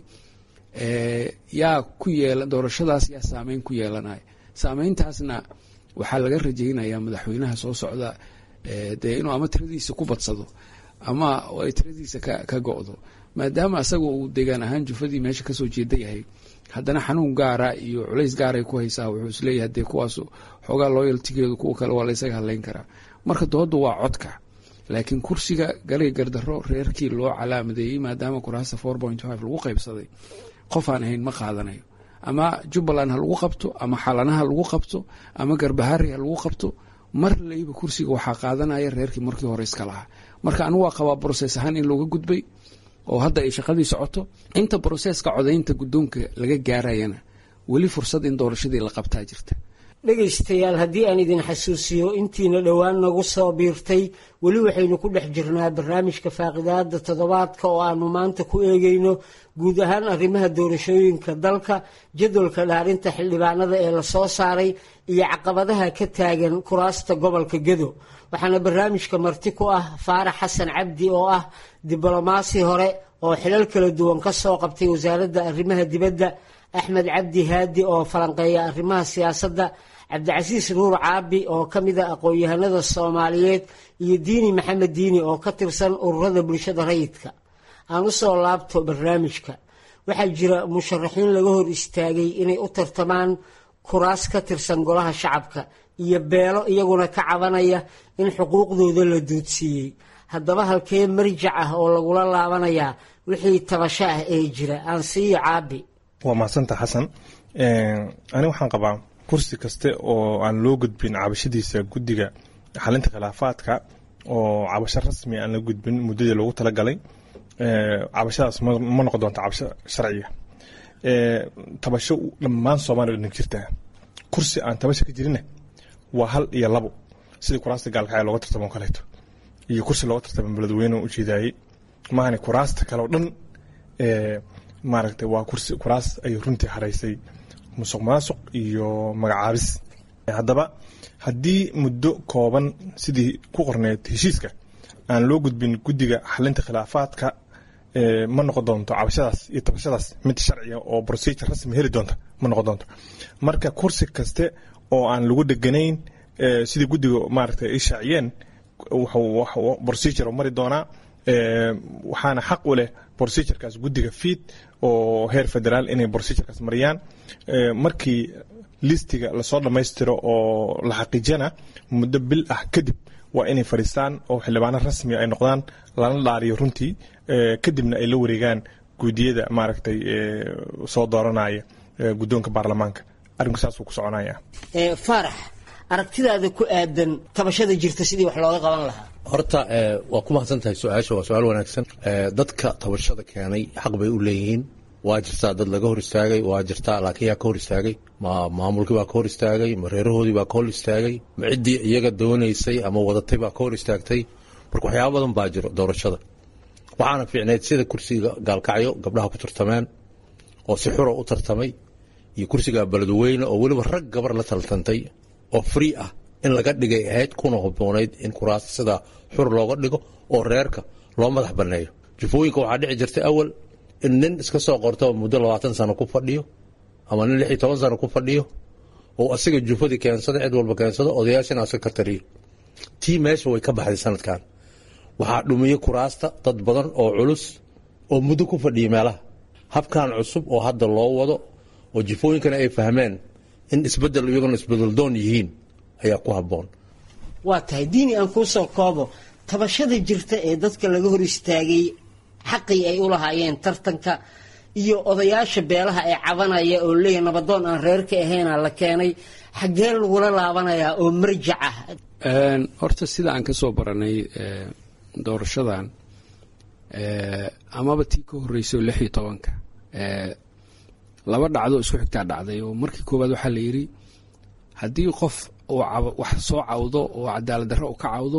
yaa ku yeela doorashadaas yaa saameyn ku yeelanaya saameyntaasna waxaa laga rajaynayaa madaxweynaha soo socda dee inuu ama tiradiisa ku badsado ama ay tiradiisa ka go-do maadaama asaga uu deegaan ahaan jufadii meesha kasoo jeeda yahay haddana xanuun gaara iyo culays gaaray ku haysaa wuxuu isleeyahay dee kuwaas xoogaa looyaltigeedu kuwa kale waa laysaga hadlayn karaa marka dooda waa codka laakiin kursiga galay gardaro reerkii loo calaamadeeyey maadaama kuraasta four point five lagu qaybsaday qof aan ahayn ma qaadanayo ama jubbaland ha lagu qabto ama xalanaha lagu qabto ama garbahari ha lagu qabto mar layba kursiga waxaa qaadanaya reerkii markii hore iska lahaa marka anigu waa qabaa broses ahaan in looga gudbay oo hadda ay shaqadii socoto inta broseska codaynta guddoonka laga gaarayana weli fursad in doorashadii la qabtaa jirta dhegaystayaal haddii aan idin xasuusiyo intiina dhowaan nagu soo biirtay weli waxaynu ku dhex jirnaa barnaamijka faaqidaada toddobaadka oo aanu maanta ku eegayno guud ahaan arrimaha doorashooyinka dalka jadwalka dhaarinta xildhibaanada ee lasoo saaray iyo caqabadaha ka taagan kuraasta gobolka gedo waxaana barnaamijka marti ku ah faarax xasan cabdi oo ah diblomaasi hore oo xilal kala duwan ka soo qabtay wasaaradda arrimaha dibadda axmed cabdi haadi oo falanqeeya arrimaha siyaasadda cabdicasiis nuur caabi oo ka mid a aqoon-yahanada soomaaliyeed iyo diini maxamed diini oo ka tirsan ururada bulshada rayidka aan u soo laabto barnaamijka waxaa jira musharaxiin laga hor istaagay inay u tartamaan kuraas ka tirsan golaha shacabka iyo beelo iyaguna ka cabanaya in xuquuqdooda la duudsiiyey haddaba halkee marjac ah oo lagula laabanayaa wixii tabasho ah ee jira aan siiyo caabi waa mahadsanta xasan ani waxaan qabaa kursi kaste oo aan loo gudbin cabashadiisa guddiga xalinta khilaafaadka oo cabasho rasmi aan la gudbin muddadii loogu talagalay cabashadaas ma noqon doonta cabasho sharciga tabasho dhammaan soomaaliya dhan jirtaa kursi aan tabasho ka jirina waa hal iyo labo sidii kuraasta gaalkacya looga tartamo kaleeto iyo kursi looga tartamo beledweyne u jeedaayey maahane kuraasta kale oo dhan maaragtay waa kursi kuraas ay runtii haraysay musuq maasuq iyo magacaabis haddaba haddii muddo kooban sidii ku qorneed heshiiska aan loo gudbin guddiga xalinta khilaafaadka ma noqon doonto cabashadaas iyo tabashadaas mid sharciga oo procedure rasmi heli doonta ma noqon doonto marka kursi kaste oo aan lagu dheganayn sidii guddiga maaragtay ay shaaciyeen wuxuu procedure mari doonaa waxaana xaq u leh procedurekaas guddiga fiid oo heer federaal inay procedurekaas mariyaan markii listiga lasoo dhammaystiro oo la xaqiijiyana muddo bil ah kadib waa inay fadhiistaan oo xildhibaano rasmi ay noqdaan lana dhaariyo runtii kadibna ay la wareegaan guudiyada maaragtay soo dooranaya guddoonka baarlamaanka arrinku saasuu ku soconaya faarax aragtidaada ku aadan tabashada jirta sidii wax looga qaban lahaa horta waa ku mahadsan tahay su-aasha waa su-aal wanaagsan dadka tabashada keenay xaq bay u leeyihiin waa jirtaa dad laga hor istaagay waa jirtaa laakiin yaa ka hor istaagay ma maamulkii baa ka hor istaagay ma reerahoodii baa ka hor istaagay ma ciddii iyaga doonaysay ama wadatay baa ka hor istaagtay marka waxyaaba badan baa jiro doorashada waxaana fiicneyd sida kursiga gaalkacyo gabdhaha ku tartameen oo si xura u tartamay iyo kursiga beledweyne oo weliba rag gabar la taltantay oo free ah in laga dhigay ahayd kuna haboonayd in kuraasta sidaa xur looga dhigo oo reerka loo madax banneeyo jufooyinka waxaa dhici jirtay awal in nin iska soo qorto muddo labaatan sano ku fadhiyo ama nin lix iyo toban sano ku fadhiyo oo asiga jufadii keensada cid walba keensado odayaashana aska ka tariyo tii meesha way ka baxday sanadkan waxaa dhumiyey kuraasta dad badan oo culus oo muddo ku fadhiyay meelaha habkan cusub oo hadda loo wado oo jifooyinkana ay fahmeen in isbedel iyaguna isbedeldoon yihiin ayaa ku habboon waa tahay diini aan kuu soo koobo tabashada jirta ee dadka laga hor istaagay xaqii ay u lahaayeen tartanka iyo odayaasha beelaha ee cabanaya oo leeyahay nabadoon aan reerka ahayna la keenay xaggee lagula laabanayaa oo marjac ah horta sida aan ka soo baranay doorashadan amaba tii ka horreysay oo lix iyo tobanka laba dhacdo isku xigtaa dhacday oo markii koowaad waxaa la yidhi haddii qof uu wax soo cawdo oo cadaalad darro u ka cawdo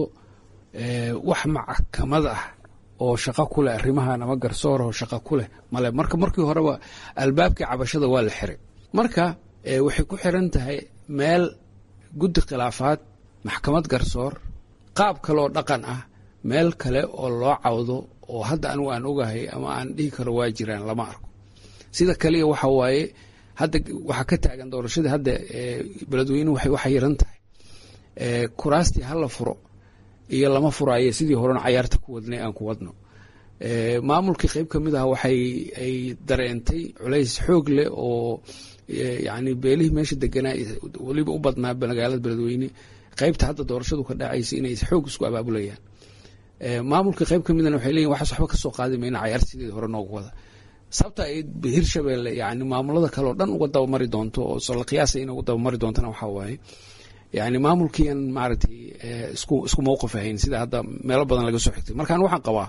wax maxkamad ah oo shaqo ku leh arrimahan ama garsoorah oo shaqo ku leh male marka markii horeba albaabkii cabashada waa la xiray marka waxay ku xiran tahay meel guddi khilaafaad maxkamad garsoor qaab kaleoo dhaqan ah meel kale oo loo cawdo oo hadda anigu aan ogahay ama aan dhihi karo waa jiraan lama arko sida kaliya waxa waaye hadda waxaa ka taagan doorashadii hadda beledweynuhu waxay waxa yaran tahay kuraastii hala furo iyo lama furaaye sidii horena cayaarta ku wadnay aan ku wadno maamulkii qeyb ka mid ah waxay ay dareentay culays xoog leh oo yacni beelihii meesha deganaa weliba u badnaa magaalada beledweyne qeybta hadda doorashadu ka dhacaysa inay xoog isku abaabulayaan maamulka qeyb ka midana waxay leeyihin waxaas waxba ka soo qaadi mayna cayaarta sideeda hore noogu wada sababta ay hirshabeelle yani maamulada kale oo dhan uga dabamari doonto oo la qiyaasa in uga dabamari doontana waxaa waaye yani maamulkiian maaragtay isku isku mawqif ahayn sida hadda meelo badan laga soo xigtay markaan waxaan qabaa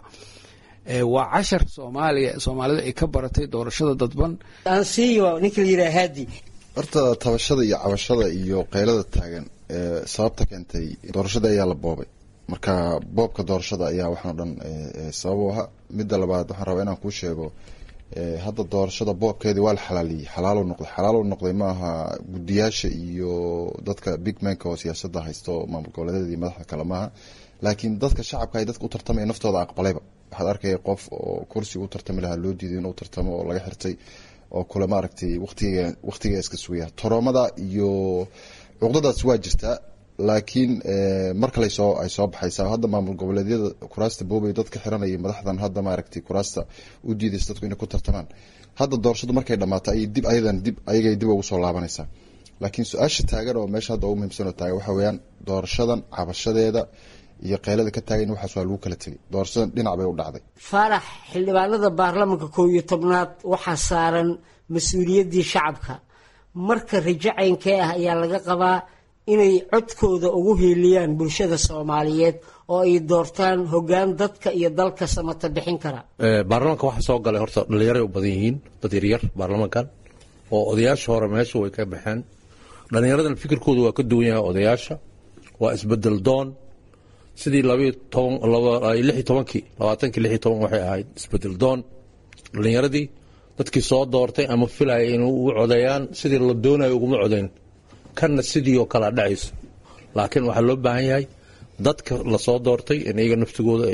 waa cashar soomaaliya soomaalida ay ka baratay doorashada dadban aansiiyo ninka la yidhaha haadi horta tabashada iyo cabashada iyo qaylada taagan sababta keentay doorashada ayaa la boobay marka boobka doorashada ayaa waxaan o dhan sabab u ahaa midda labaad waxaan rabaa inaan kuu sheego hadda doorashada boobkeedii waa la xalaaliyey xalaalo noqday xalaalo noqday ma aha guddiyaasha iyo dadka big manka oo siyaasadda haysto maamul goboleedyada iyo madaxda kale maaha laakiin dadka shacabka ay dadka u tartamaya naftooda aqbalayba waxaad arkaya qof oo kursiga u tartami lahaa loo diiday inuu tartamo oo laga xirtay oo kule maaragtay waqtiga waqtiga iska sugaya toroomada iyo cuqdadaas waa jirtaa laakiin mar kale soo ay soo baxaysaa hadda maamul goboleedyada kuraasta boobay dadka xiranaya madaxdan hadda maaragtay kuraasta u diidaysa dadku inay ku tartamaan hadda doorashadu markay dhammaato ayay dib ayadan dib ayagay dib ugu soo laabanaysaa laakiin su-aasha taagan oo meesha hadda ugu muhiimsan oo taagan waxa weeyaan doorashadan cabashadeeda iyo qaylada ka taagan waxaas waa lagu kala tegay doorashadan dhinac bay u dhacday faarax xildhibaanada baarlamanka koob iyo tobnaad waxaa saaran mas-uuliyaddii shacabka marka rajo caynkee ah ayaa laga qabaa inay codkooda ugu hiiliyaan bulshada soomaaliyeed oo ay doortaan hoggaan dadka iyo dalka samata bixin kara baarlamaanka waxaa soo galay horta dhallinyaray u badan yihiin dad yaryar baarlamankan oo odayaasha hore meesha way ka baxeen dhallinyaradan fikirkooda waa ka duwan yahay odayaasha waa isbedel doon sidii labayo toban lix iyo tobankii labaatankii lix iyo toban waxay ahayd isbedel doon dhallinyaradii dadkii soo doortay ama filaya inay ugu codeeyaan sidii la doonayo uguma codeyn kanna sidii oo kalea dhacayso laakiin waxaa loo baahan yahay dadka lasoo doortay in iyaga naftigooda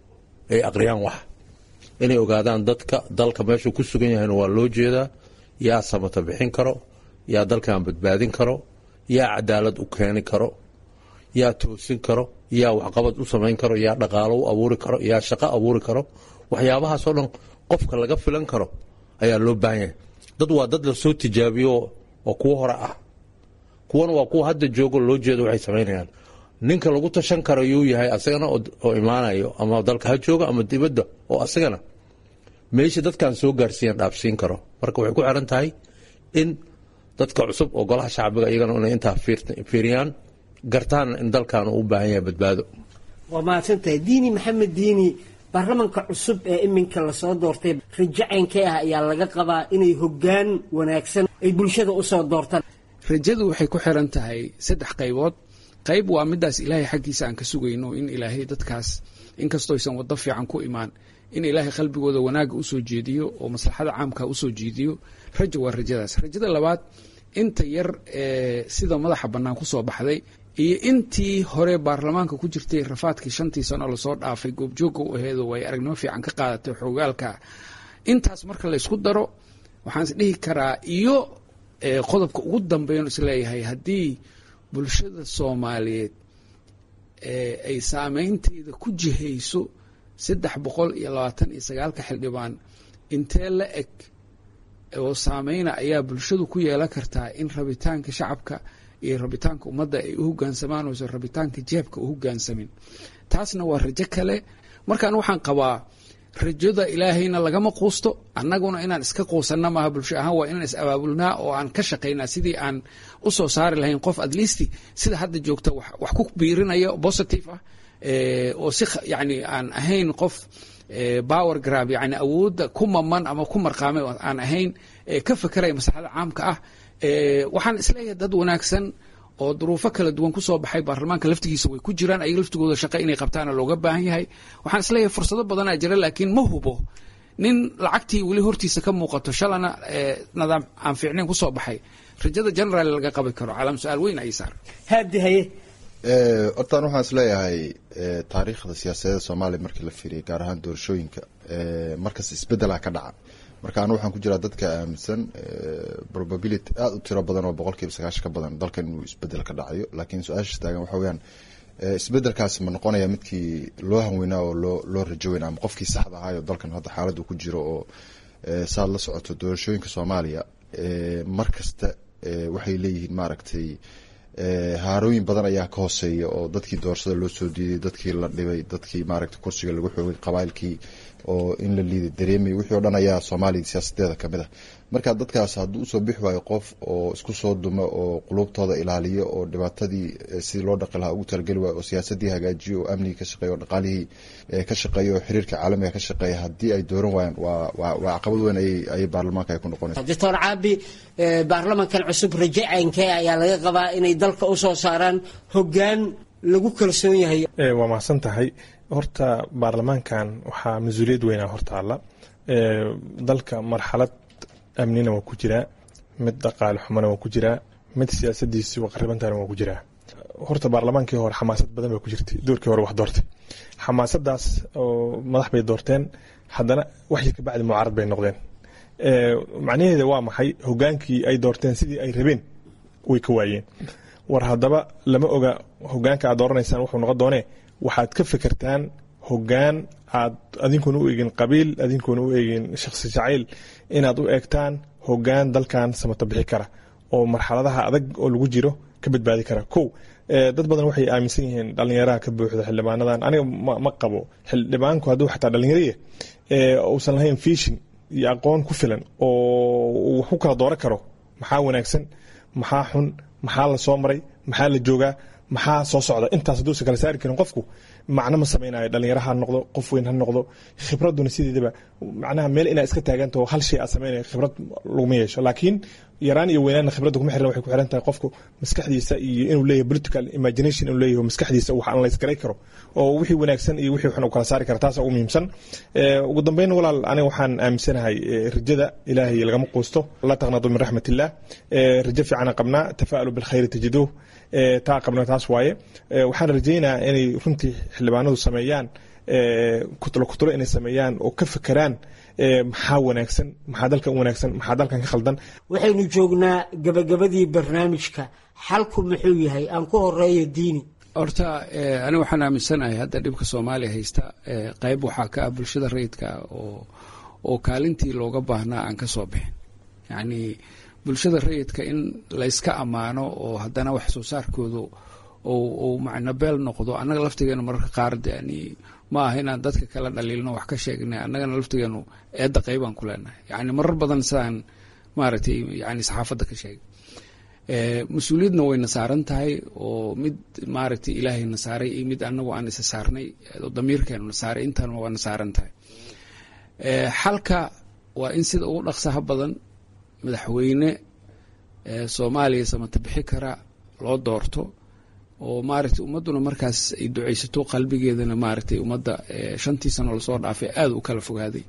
ay aqriyaan wax inay ogaadaan dadka dalka meeshuu ku sugan yahayna waa loo jeedaa yaa samata bixin karo yaa dalkan badbaadin karo yaa cadaalad u keeni karo yaa toosin karo yaa waxqabad u samayn karo yaa dhaqaalo u abuuri karo yaa shaqo abuuri karo waxyaabahaasoo dhan qofka laga filan karo ayaa loo baahan yahay dad waa dad lasoo tijaabiyo oo kuwo hore ah kuwana waa kuwa hadda joogo loo jeedo waxay samaynayaan ninka lagu tashan karo yuu yahay asagana oo imaanayo ama dalka ha jooga ama dibadda oo asagana meesha dadkan soo gaarsiiyan dhaafsiin karo marka waxay ku xiran tahay in dadka cusub oo golaha shacbiga iyagana inay intaa fiiriyaan gartaanna in dalkan uu u baahan yahay badbaado waa mahadsantahay diini maxamed diini baarlamanka cusub ee iminka lasoo doortay rajo caynkee ah ayaa laga qabaa inay hoggaan wanaagsan ay bulshada usoo doortaan rajadu waxay ku xiran tahay saddex qaybood qayb waa midaas ilaahay xaggiisa aan ka sugayno in ilaahay dadkaas inkastoo aysan waddo fiican ku imaan in ilaahay qalbigooda wanaagga usoo jeediyo oo maslaxada caamka usoo jeediyo rajo waa rajadaas rajada labaad inta yar ee sida madaxa bannaan kusoo baxday iyo intii hore baarlamaanka ku jirtay rafaadkii shantii sano lasoo dhaafay goobjoogga u aheedo way aragnimo fiican ka qaadatay xoogaalka intaas marka laysku daro waxaan is dhihi karaa iyo qodobka ugu dambeyn isleeyahay haddii bulshada soomaaliyeed ay saameynteeda ku jihayso saddex boqol iyo labaatan iyo sagaalka xildhibaan intee la eg oo saameyna ayaa bulshadu ku yeelan kartaa in rabitaanka shacabka iyo rabitaanka ummadda ay u hogaansamaan oysan rabitaanka jeebka u hogaansamin taasna waa rajo kale markaan waxaan qabaa rajada ilaahayna lagama quusto annaguna inaan iska quusanna maaha bulsho ahaan waa inaan is abaabulnaa oo aan ka shaqaynaa sidii aan u soo saari lahayn qof at least sida hadda joogta wax ku biirinaya positive ah oo si yani aan ahayn qof power grab yani awoodda ku maman ama ku marqaamay aan ahayn ka fekeraya maslaxada caamka ah waxaan isleeyahay dad wanaagsan oo duruufo kala duwan ku soo baxay baarlamaanka laftigiisa way ku jiraan ayaga laftigooda shaqo inay qabtaana looga baahan yahay waxaan isleeyahay fursado badanaa jira laakiin ma hubo nin lacagtii weli hortiisa ka muuqato shalana nidaam aan fiicnayn ku soo baxay rajada general laga qabi karo calaam su-aal weyn ayay saar haadi haye hortaan waxaan isleeyahay taariikhda siyaasadeeda soomaaliya markii la fiiriyay gaar ahaan doorashooyinka markas isbedela ka dhaca marka anu waxaan ku jiraa dadka aaminsan probability aada u tiro badan oo boqol kiiba sagaashan ka badan dalkan inuu isbedel ka dhacayo laakiin su-aasha taagan waxa weyaan isbedelkaasi ma noqonaya midkii loo hanweynaa oo loo loo rajoweyna ama qofkii saxda ahaayo dalkan hadda xaaladu ku jiro oo saad la socoto doorashooyinka soomaaliya mar kasta waxay leeyihiin maaragtay haarooyin badan ayaa ka hooseeya oo dadkii doorashada loo soo diiday dadkii la dhibay dadkii maaragta kursiga lagu xoogay qabailkii oo in la liiday dareemay wixii o dhan ayaa soomaaliya siyaasadeeda kamid ah marka dadkaas hadduu usoo bixi waayo qof oo isku soo dumo oo qulubtooda ilaaliyo oo dhibaatadii sidii loo dhaqi lahaa ugu talageli waayo oo siyaasadii hagaajiyo oo amnigii ka shaqeeya oo dhaqaalihii ka shaqeeya oo xiriirka caalamiga ka shaqeeya haddii ay dooran waayaan waa waa waa caqabad weyn ayay ayay baarlamaanka ay ku noqonaysa doctor caabi baarlamankan cusub raje caynkee ayaa laga qabaa inay dalka usoo saaraan hoggaan lagu kalsoon yahay waa mahadsan tahay horta baarlamaankan waxaa mas-uuliyad weynaa hortaalla dalka marxalad amnina waa ku jiraa mid dhaqaale xumana waa ku jiraa mid siyaasadiisi waqaribantana waa ku jiraa horta baarlamaankii hore xamaasad badan baa ku jirtay doorkii hore wax doortay xamaasadaas oo madax bay doorteen haddana waxyii kabacdi mucaarad bay noqdeen macnaheeda waa maxay hogaankii ay doorteen sidii ay rabeen way ka waayeen war haddaba lama oga hogaanka aad dooranaysaan wuxuu noqon doonee waxaad ka fekertaan hogaan aad adinkuna u eegin qabiil adinkuna u eegin shakhsi jacayl inaad u eegtaan hogaan dalkan samato bixi kara oo marxaladaha adag oo lagu jiro ka badbaadi kara kow dad badan waxay aaminsan yihiin dhalinyaraha ka buuxda xildhibaanadan aniga ma qabo xildhibaanku hadduu xataa dhalinyaraya uusan lahayn fishin iyo aqoon ku filan oo wax ku kala dooran karo maxaa wanaagsan maxaa xun maxaa la soo maray maxaa la joogaa maxaa soo socda intaas hadduusan kala saari karin qofku macno ma samaynayo dhalinyaro ha noqdo qof weyn ha noqdo khibraduna sideedaba macnaha meel inaa iska taagantaho hal shay aad samaynayo khibrad laguma yeesho laakiin yaraan iyo weynaanna khibradda kuma xiran waxay ku xiran tahay qofku maskaxdiisa iyo inuu leeyahay political imagination inuu leeyahay maskaxdiisa wax analyse garay karo oo wixii wanaagsan iyo wixii xun uu kala saari kara taasa ugu muhiimsan ugu dambeyn walaal aniga waxaan aaminsanahay rajada ilaahay lagama quusto la taqnadu min raxmat illah rajo fiicanaan qabnaa tafa'alu bilkhayri tajiduuh taa qabna taas waaye waxaan rajaynayaa inay runtii xildhibaanadu sameeyaan kutulo kutulo inay sameeyaan oo ka fekeraan maxaa wanaagsan maxaa dalkan u wanaagsan maxaa dalkan ka khaldan waxaynu joognaa gabagabadii barnaamijka xalku muxuu yahay aan ku horeeyo diini horta aniga waxaan aaminsanahay hadda dhibka soomaaliya haysta qayb waxaa ka ah bulshada rayidka oo oo kaalintii looga baahnaa aan ka soo bixin yacni bulshada rayidka in layska ammaano oo haddana wax soo saarkoodu uu macnabeel noqdo annaga laftigeenu mararka qaar yani ma aha inaan dadka kala dhaliilno wax ka sheegnay annagana laftigeenu eedda qaybaan ku leenahay yani marar badan sidaan maaragtay yani saxaafadda ka sheegay mas-uuliyadna wayna saaran tahay oo mid maaragtay ilaahay na saaray iyo mid anagu aan isa saarnay oo damiirkeenu na saaray intaanma waa na saaran tahay xalka waa in sida ugu dhaqsaha badan madaxweyne soomaaliya samata bixi kara loo doorto oo maaragtay ummadduna markaas ay ducaysato qalbigeedana maaragtay ummadda shantii sano lasoo dhaafay aada u kala fogaaday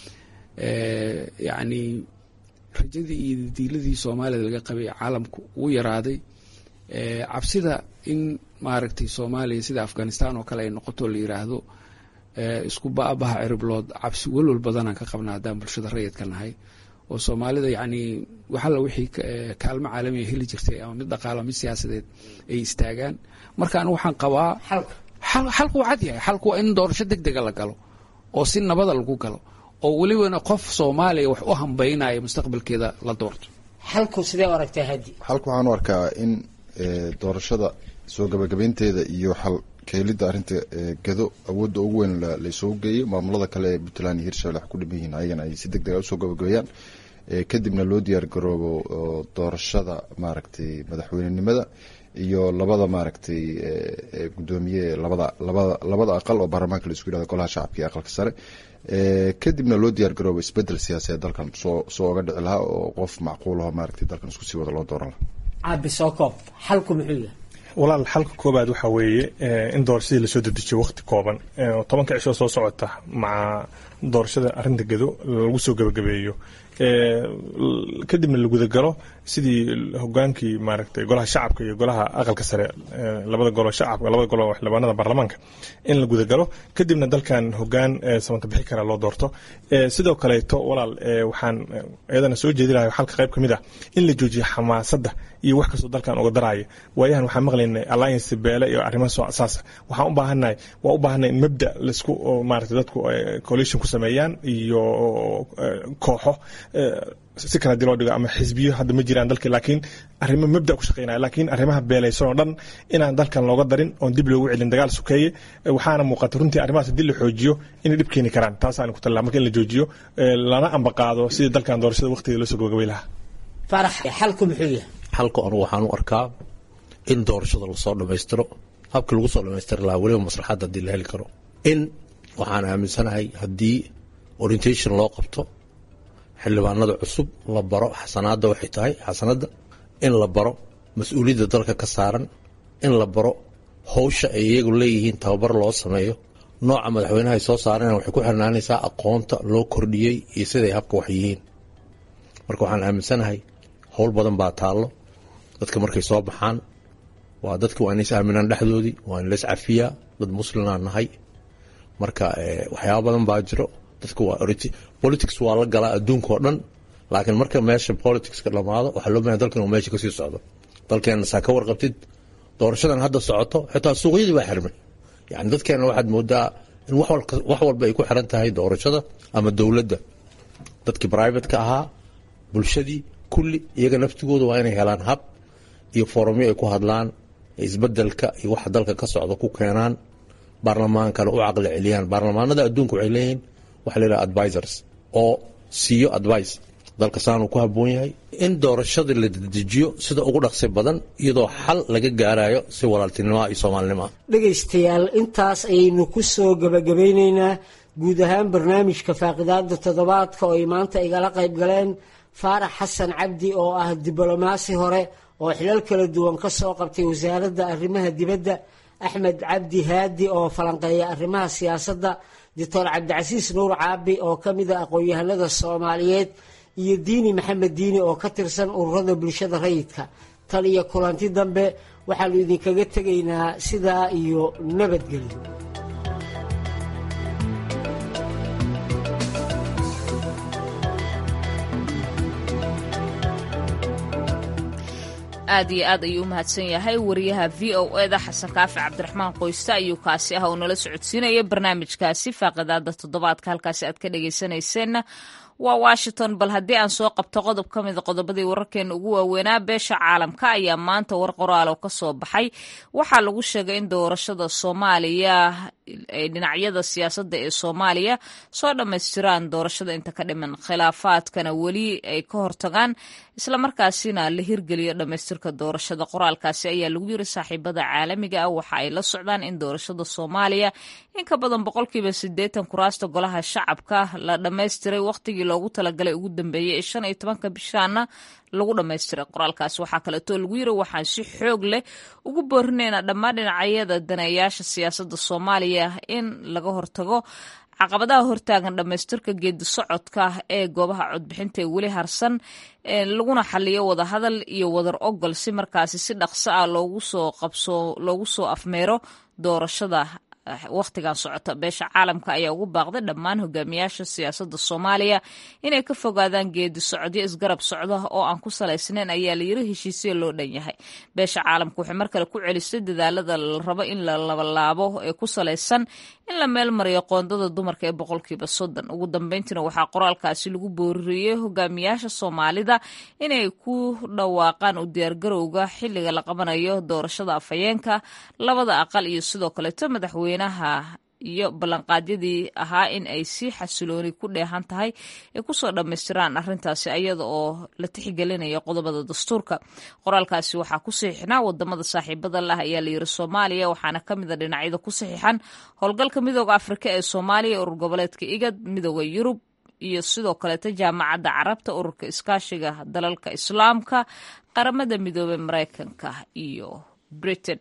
yacni rajadii iyo diiladii soomaalida laga qabay caalamku uu yaraaday cabsida in maaragtay soomaaliya sida afghanistan oo kale ay noqoto la yiraahdo isku baabaha ciriblood cabsi welwal badanaan ka qabna haddaan bulshada rayidka nahay oo soomaalida yacni waxalla wixii kaalmo caalamiga heli jirtay ama mid dhaqaalo mid siyaasadeed ay istaagaan marka anigu waxaan qabaa xalku waa cad yahay xalku waa in doorasho deg dega la galo oo si nabada lagu galo oo welibana qof soomaaliya wax u hambaynaya mustaqbalkeeda la doorto xalku sidee u aragtaa hadi xalku waxaan u arkaa in doorashada soo gabagabaynteeda iyo xal keelidda arrinta gado awoodda ugu weyn laisugu geeyo maamulada kale ee puntland iyo hirshabelle wax ku dhiman yihiin ayagana ay si deg dega usoo gabagabeeyaan kadibna loo diyaar garoobo doorashada maaragtay madaxweynenimada iyo labada maaragtay gudoomiye labada labada labada aqal oo baarlamaanka la isku yihahdo golaha shacabka iyo aqalka sare kadibna loo diyaar garoobo isbedel siyaasadeed dalkan soo soo oga dhici lahaa oo qof macquul aho maaragtay dalkan isku sii wada loo dooran lahaa caabi soo koob xalku muxuu yahay walaal xalka koobaad waxaa weeye in doorashadii lasoo dedejiyo waqti kooban tobanka cishoo soo socota maca doorashada arrinta gado lagu soo gabagabeeyo kadibna la gudagalo sidii hogaankii maaragtay golaha shacabka iyo golaha aqalka sare labada golo shacabka labada golo xildhibaanada baarlamaanka in la gudagalo kadibna dalkan hogaan sabanka bixi kara loo doorto sidoo kaleeto walaal waxaan iyadana soo jeedi lahay xalka qayb ka mid ah in la joojiyo xamaasadda iyo wax kastoo dalkan uga daraya waayahan waxaan maqlaynay alliance beele iyo arrimaha soo asaasa waxaan u baahannahay waa u baahannahay in mabda laisku maaragtay dadku coalition ku sameeyaan iyo kooxo si kale hadii loo dhigo ama xisbiyo hadda ma jiraan dalka laakiin arrimo mabda ku shaqeynaya laakiin arrimaha beelaysan oo dhan inaan dalkan looga darin oon dib loogu celin dagaal sokeeye waxaana muuqata runtii arrimahaas haddii la xoojiyo inay dhib keeni karaan taasaan ku talaa marka in la joojiyo lana ambaqaado sidii dalkan doorashada waqtigeeda loo soo gabagabay lahaa farax xalku muxuu yahay xalka anugu waxaan u arkaa in doorashada lasoo dhammaystiro habkii lagu soo dhammaystiri lahaa weliba maslaxadda haddii la heli karo in waxaan aaminsanahay haddii orientation loo qabto xildhibaanada cusub la baro xasanaadda waxay tahay xasanadda in la baro mas-uuliyadda dalka ka saaran in la baro howsha ay iyagu leeyihiin tababar loo sameeyo nooca madaxweynaha ay soo saareen waxay ku xirnaanaysaa aqoonta loo kordhiyey iyo siday habka wax yihiin marka waxaan aaminsanahay howl badan baa taallo dadka markay soo baxaan waa dadka waa inays aaminaan dhexdoodii waa in lays cafiyaa dad muslimaa nahay marka waxyaaba badan baa jiro dadka waa politics waa la galaa adduunka oo dhan laakiin marka meesha politicska dhamaado waxaa loo baahay dalkan uu meesha kasii socdo dalkeena saa ka warqabtid doorashadan hadda socoto xitaa suuqyadii baa xirmay yani dadkeena waxaad moodaa in wax walba ay ku xiran tahay doorashada ama dowladda dadkii brivateka ahaa bulshadii kulli iyaga naftigooda waa inay helaan hab iyo foromyo ay ku hadlaan isbedelka iyo waxa dalka ka socda ku keenaan baarlamaankana u caqli celiyaan baarlamaanada adduunka waxay leeyihiin waxa la yidhaha advisors oo siiyo advice dalka saanuu ku habboon yahay in doorashadii la dedejiyo sida ugu dhaqsi badan iyadoo xal laga gaarayo si walaaltinimoa iyo soomaalinimoa dhegaystayaal intaas ayaynu ku soo gebagabaynaynaa guud ahaan barnaamijka faaqidaada toddobaadka oo ay maanta igala qayb galeen faarax xasan cabdi oo ah diblomaasi hore oo xilal kala duwan ka soo qabtay wasaaradda arrimaha dibadda axmed cabdi haadi oo falanqeeya arrimaha siyaasadda doctor cabdicasiis nuur caabi oo ka mid a aqoon-yahanada soomaaliyeed iyo diini maxamed diini oo ka tirsan ururada bulshada rayidka tan iyo kulanti dambe waxaanu idinkaga tegaynaa sidaa iyo nabadgelyo aad iyo aad ayuu u mahadsan yahay wariyaha v o eda xasan kaafi cabdiraxmaan qoyste ayuu kaasi ah oo nala socodsiinaya barnaamijkaasi faaqidaada toddobaadka halkaasi aad ka dhagaysanayseena waa washington bal haddii aan soo qabto qodob ka mida qodobadii wararkeena ugu waaweynaa beesha caalamka ayaa maanta war qoraal oo ka soo baxay waxaa lagu sheegay in doorashada soomaaliya ay dhinacyada siyaasadda ee soomaaliya soo dhammaystiraan doorashada inta ka dhiman khilaafaadkana weli ay ka hortagaan islamarkaasina la hirgeliyo dhammaystirka doorashada qoraalkaasi ayaa lagu yiri saaxiibada caalamiga ah waxa ay la socdaan in doorashada soomaaliya in ka badan boqolkiiba siddeetan kuraasta golaha shacabka la dhammaystiray wakhtigii loogu talagalay ugu dambeeyey ee shan iyo tobanka bishaana lagu dhammaystiray qoraalkaasi waxaa kaleetoo lagu yiri waxaan si xoog leh ugu boorinaynaa dhammaan dhinacyada daneeyaasha siyaasadda soomaaliya in laga hortago caqabadaha hortaagan dhammaystirka geedi socodka ee goobaha codbixinta ee weli harsan laguna xaliyo wadahadal iyo wadar ogol si markaasi si dhaqso ah loogu soo qabso loogu soo afmeero doorashada wakhtigan socota beesha caalamka ayaa ugu baaqday dhammaan hogaamiyaasha siyaasadda soomaaliya inay ka fogaadaan geedi socodyo isgarab socda oo aan ku salaysnayn ayaa layiri heshiisya loo dhan yahay beesha caalamka waxay mar kale ku celisay dadaalada la rabo in la labalaabo ee ku salaysan in la meel mariyo qoondada dumarka ee boqolkiiba soddon ugu dambeyntiina waxaa qoraalkaasi lagu booriyey hogaamiyaasha soomaalida inay ku dhawaaqaan u diyaargarowga xilliga la qabanayo doorashada afhayeenka labada aqal iyo sidoo kaleeto madaxweynaha iyo ballanqaadyadii ahaa in ay si xasilooni ku dheehan tahay ay kusoo dhammaystiraan arrintaasi ayada oo la tixgelinaya qodobada dastuurka qoraalkaasi waxaa ku saxiixnaa wadamada saaxiibada lah ayaa layiri soomaaliya waxaana ka mida dhinacyada ku saxiixan howlgalka midooda afrika ee soomaaliya urur goboleedka igad midooda yurub iyo sidoo kaleeto jaamacadda carabta ururka iskaashiga dalalka islaamka qaramada midoobey mareykanka iyo britain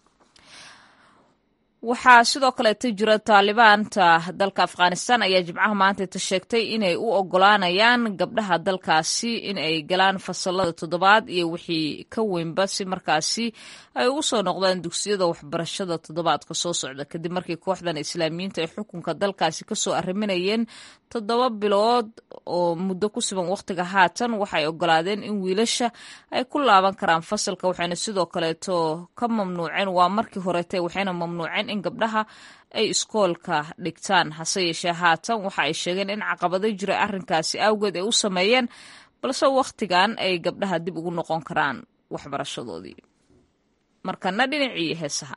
waxaa sidoo kaleeto jira taalibaanta dalka afghanistan ayaa jimcaha maantayta sheegtay inay u ogolaanayaan gabdhaha dalkaasi in ay galaan fasalada toddobaad iyo wixii ka weynba si markaasi ay ugu soo noqdaan dugsiyada waxbarashada toddobaadka soo socda kadib markii kooxdan islaamiyiinta ay xukunka dalkaasi kasoo arriminayeen toddoba bilood oo muddo ku sugan wakhtiga haatan waxay ogolaadeen in wiilasha ay ku laaban karaan fasalka waxayna sidoo kaleeto ka mamnuuceen waa markii horeete waxayna mamnuuceen in gabdhaha ay iskoolka dhigtaan hase yeeshee haatan waxa ay sheegeen in caqabado jira arrinkaasi awgeed ay u sameeyeen balse wakhtigan ay gabdhaha dib ugu noqon karaan waxbarashadoodii markana dhinacii heesaha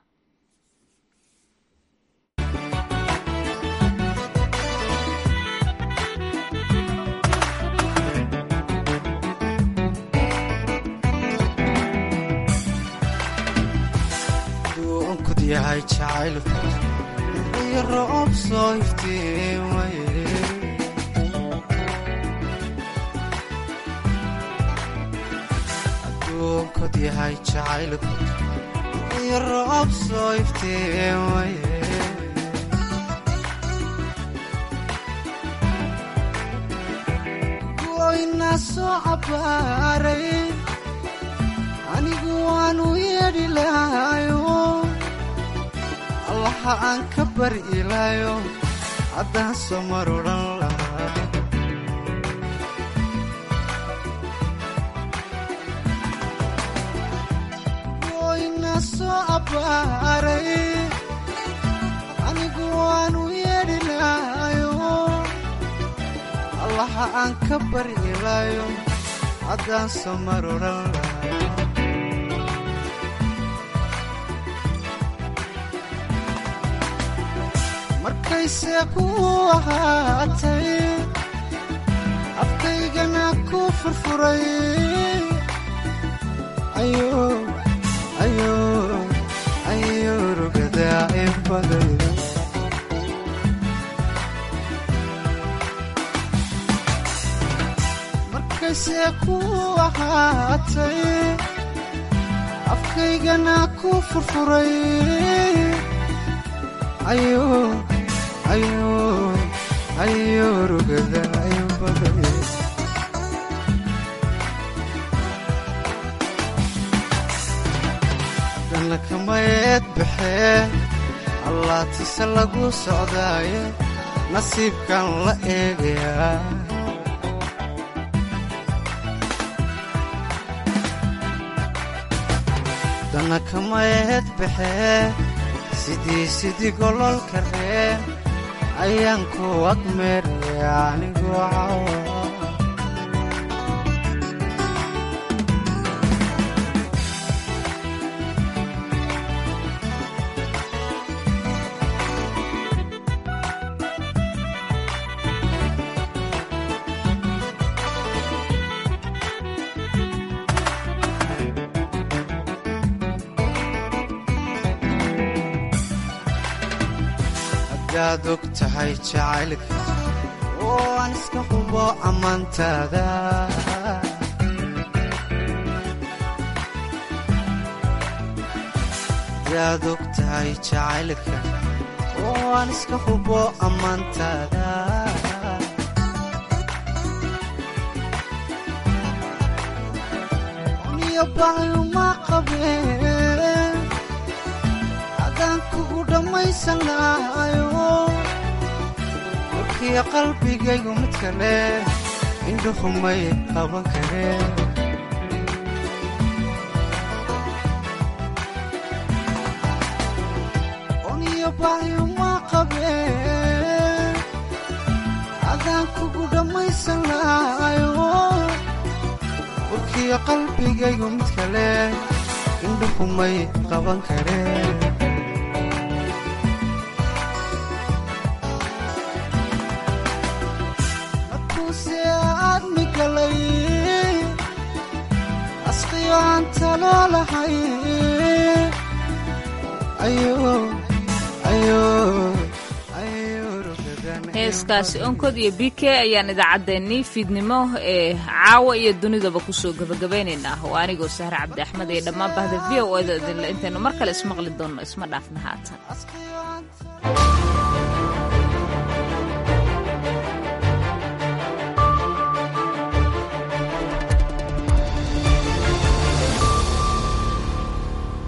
yahay jacaylku iyo roob soo iftiimaye adduunkod yahay jacaylku iyo roob soo iftiimaye goyna soo cabbaaray anigu waanu yeedhi lahayo allaha aan ka bari ilaayo haddaan soo mar odhan lahaa goyna soo abbaaray anigu waanu yeedhi lahayo allaha aan ka bari ilaayo haddaan soo mar odhan lahaa markayse ku ahaatay afkaygana ku furfuray ayo rugadaa in baday markayse ku ahaatay afkaygana ku furfuray ayo ayo rugada ayo baday haddana kamayeed baxee allaatise lagu socdaaye nasiibkan la eegayaa haddana kamayeed baxee sidii sidii gololka reen ayaan ku agmeeraya anigoo cawa hadaad og tahay jacaylka oo aan iska hubo ammaantaada hadaad og tahay jacaylka oo aan iska hubo ammaantaada niyo baayuma qabeen haddaan kugu dhammay dhammaysan lahayo warkiya qalbigaygu mid kale indhuhumay qaban kareen oniyo bahyuma qabeen adaan kugu dhammaysan lahayo warkiya qalbigaygu mid kale indhuhumay qaban kareen markuuse aadmi galay asqiyo aan talo lahay heeskaasi onkod iyo b k ayaan idaacaddeenii fiidnimo ee caawa iyo dunidaba kusoo gabagabaynaynaa oo anigoo sahre cabdi axmed iyo dhammaan bahda v o eda idinle intaynu mar kale ismaqli doonno isma dhaafna haatan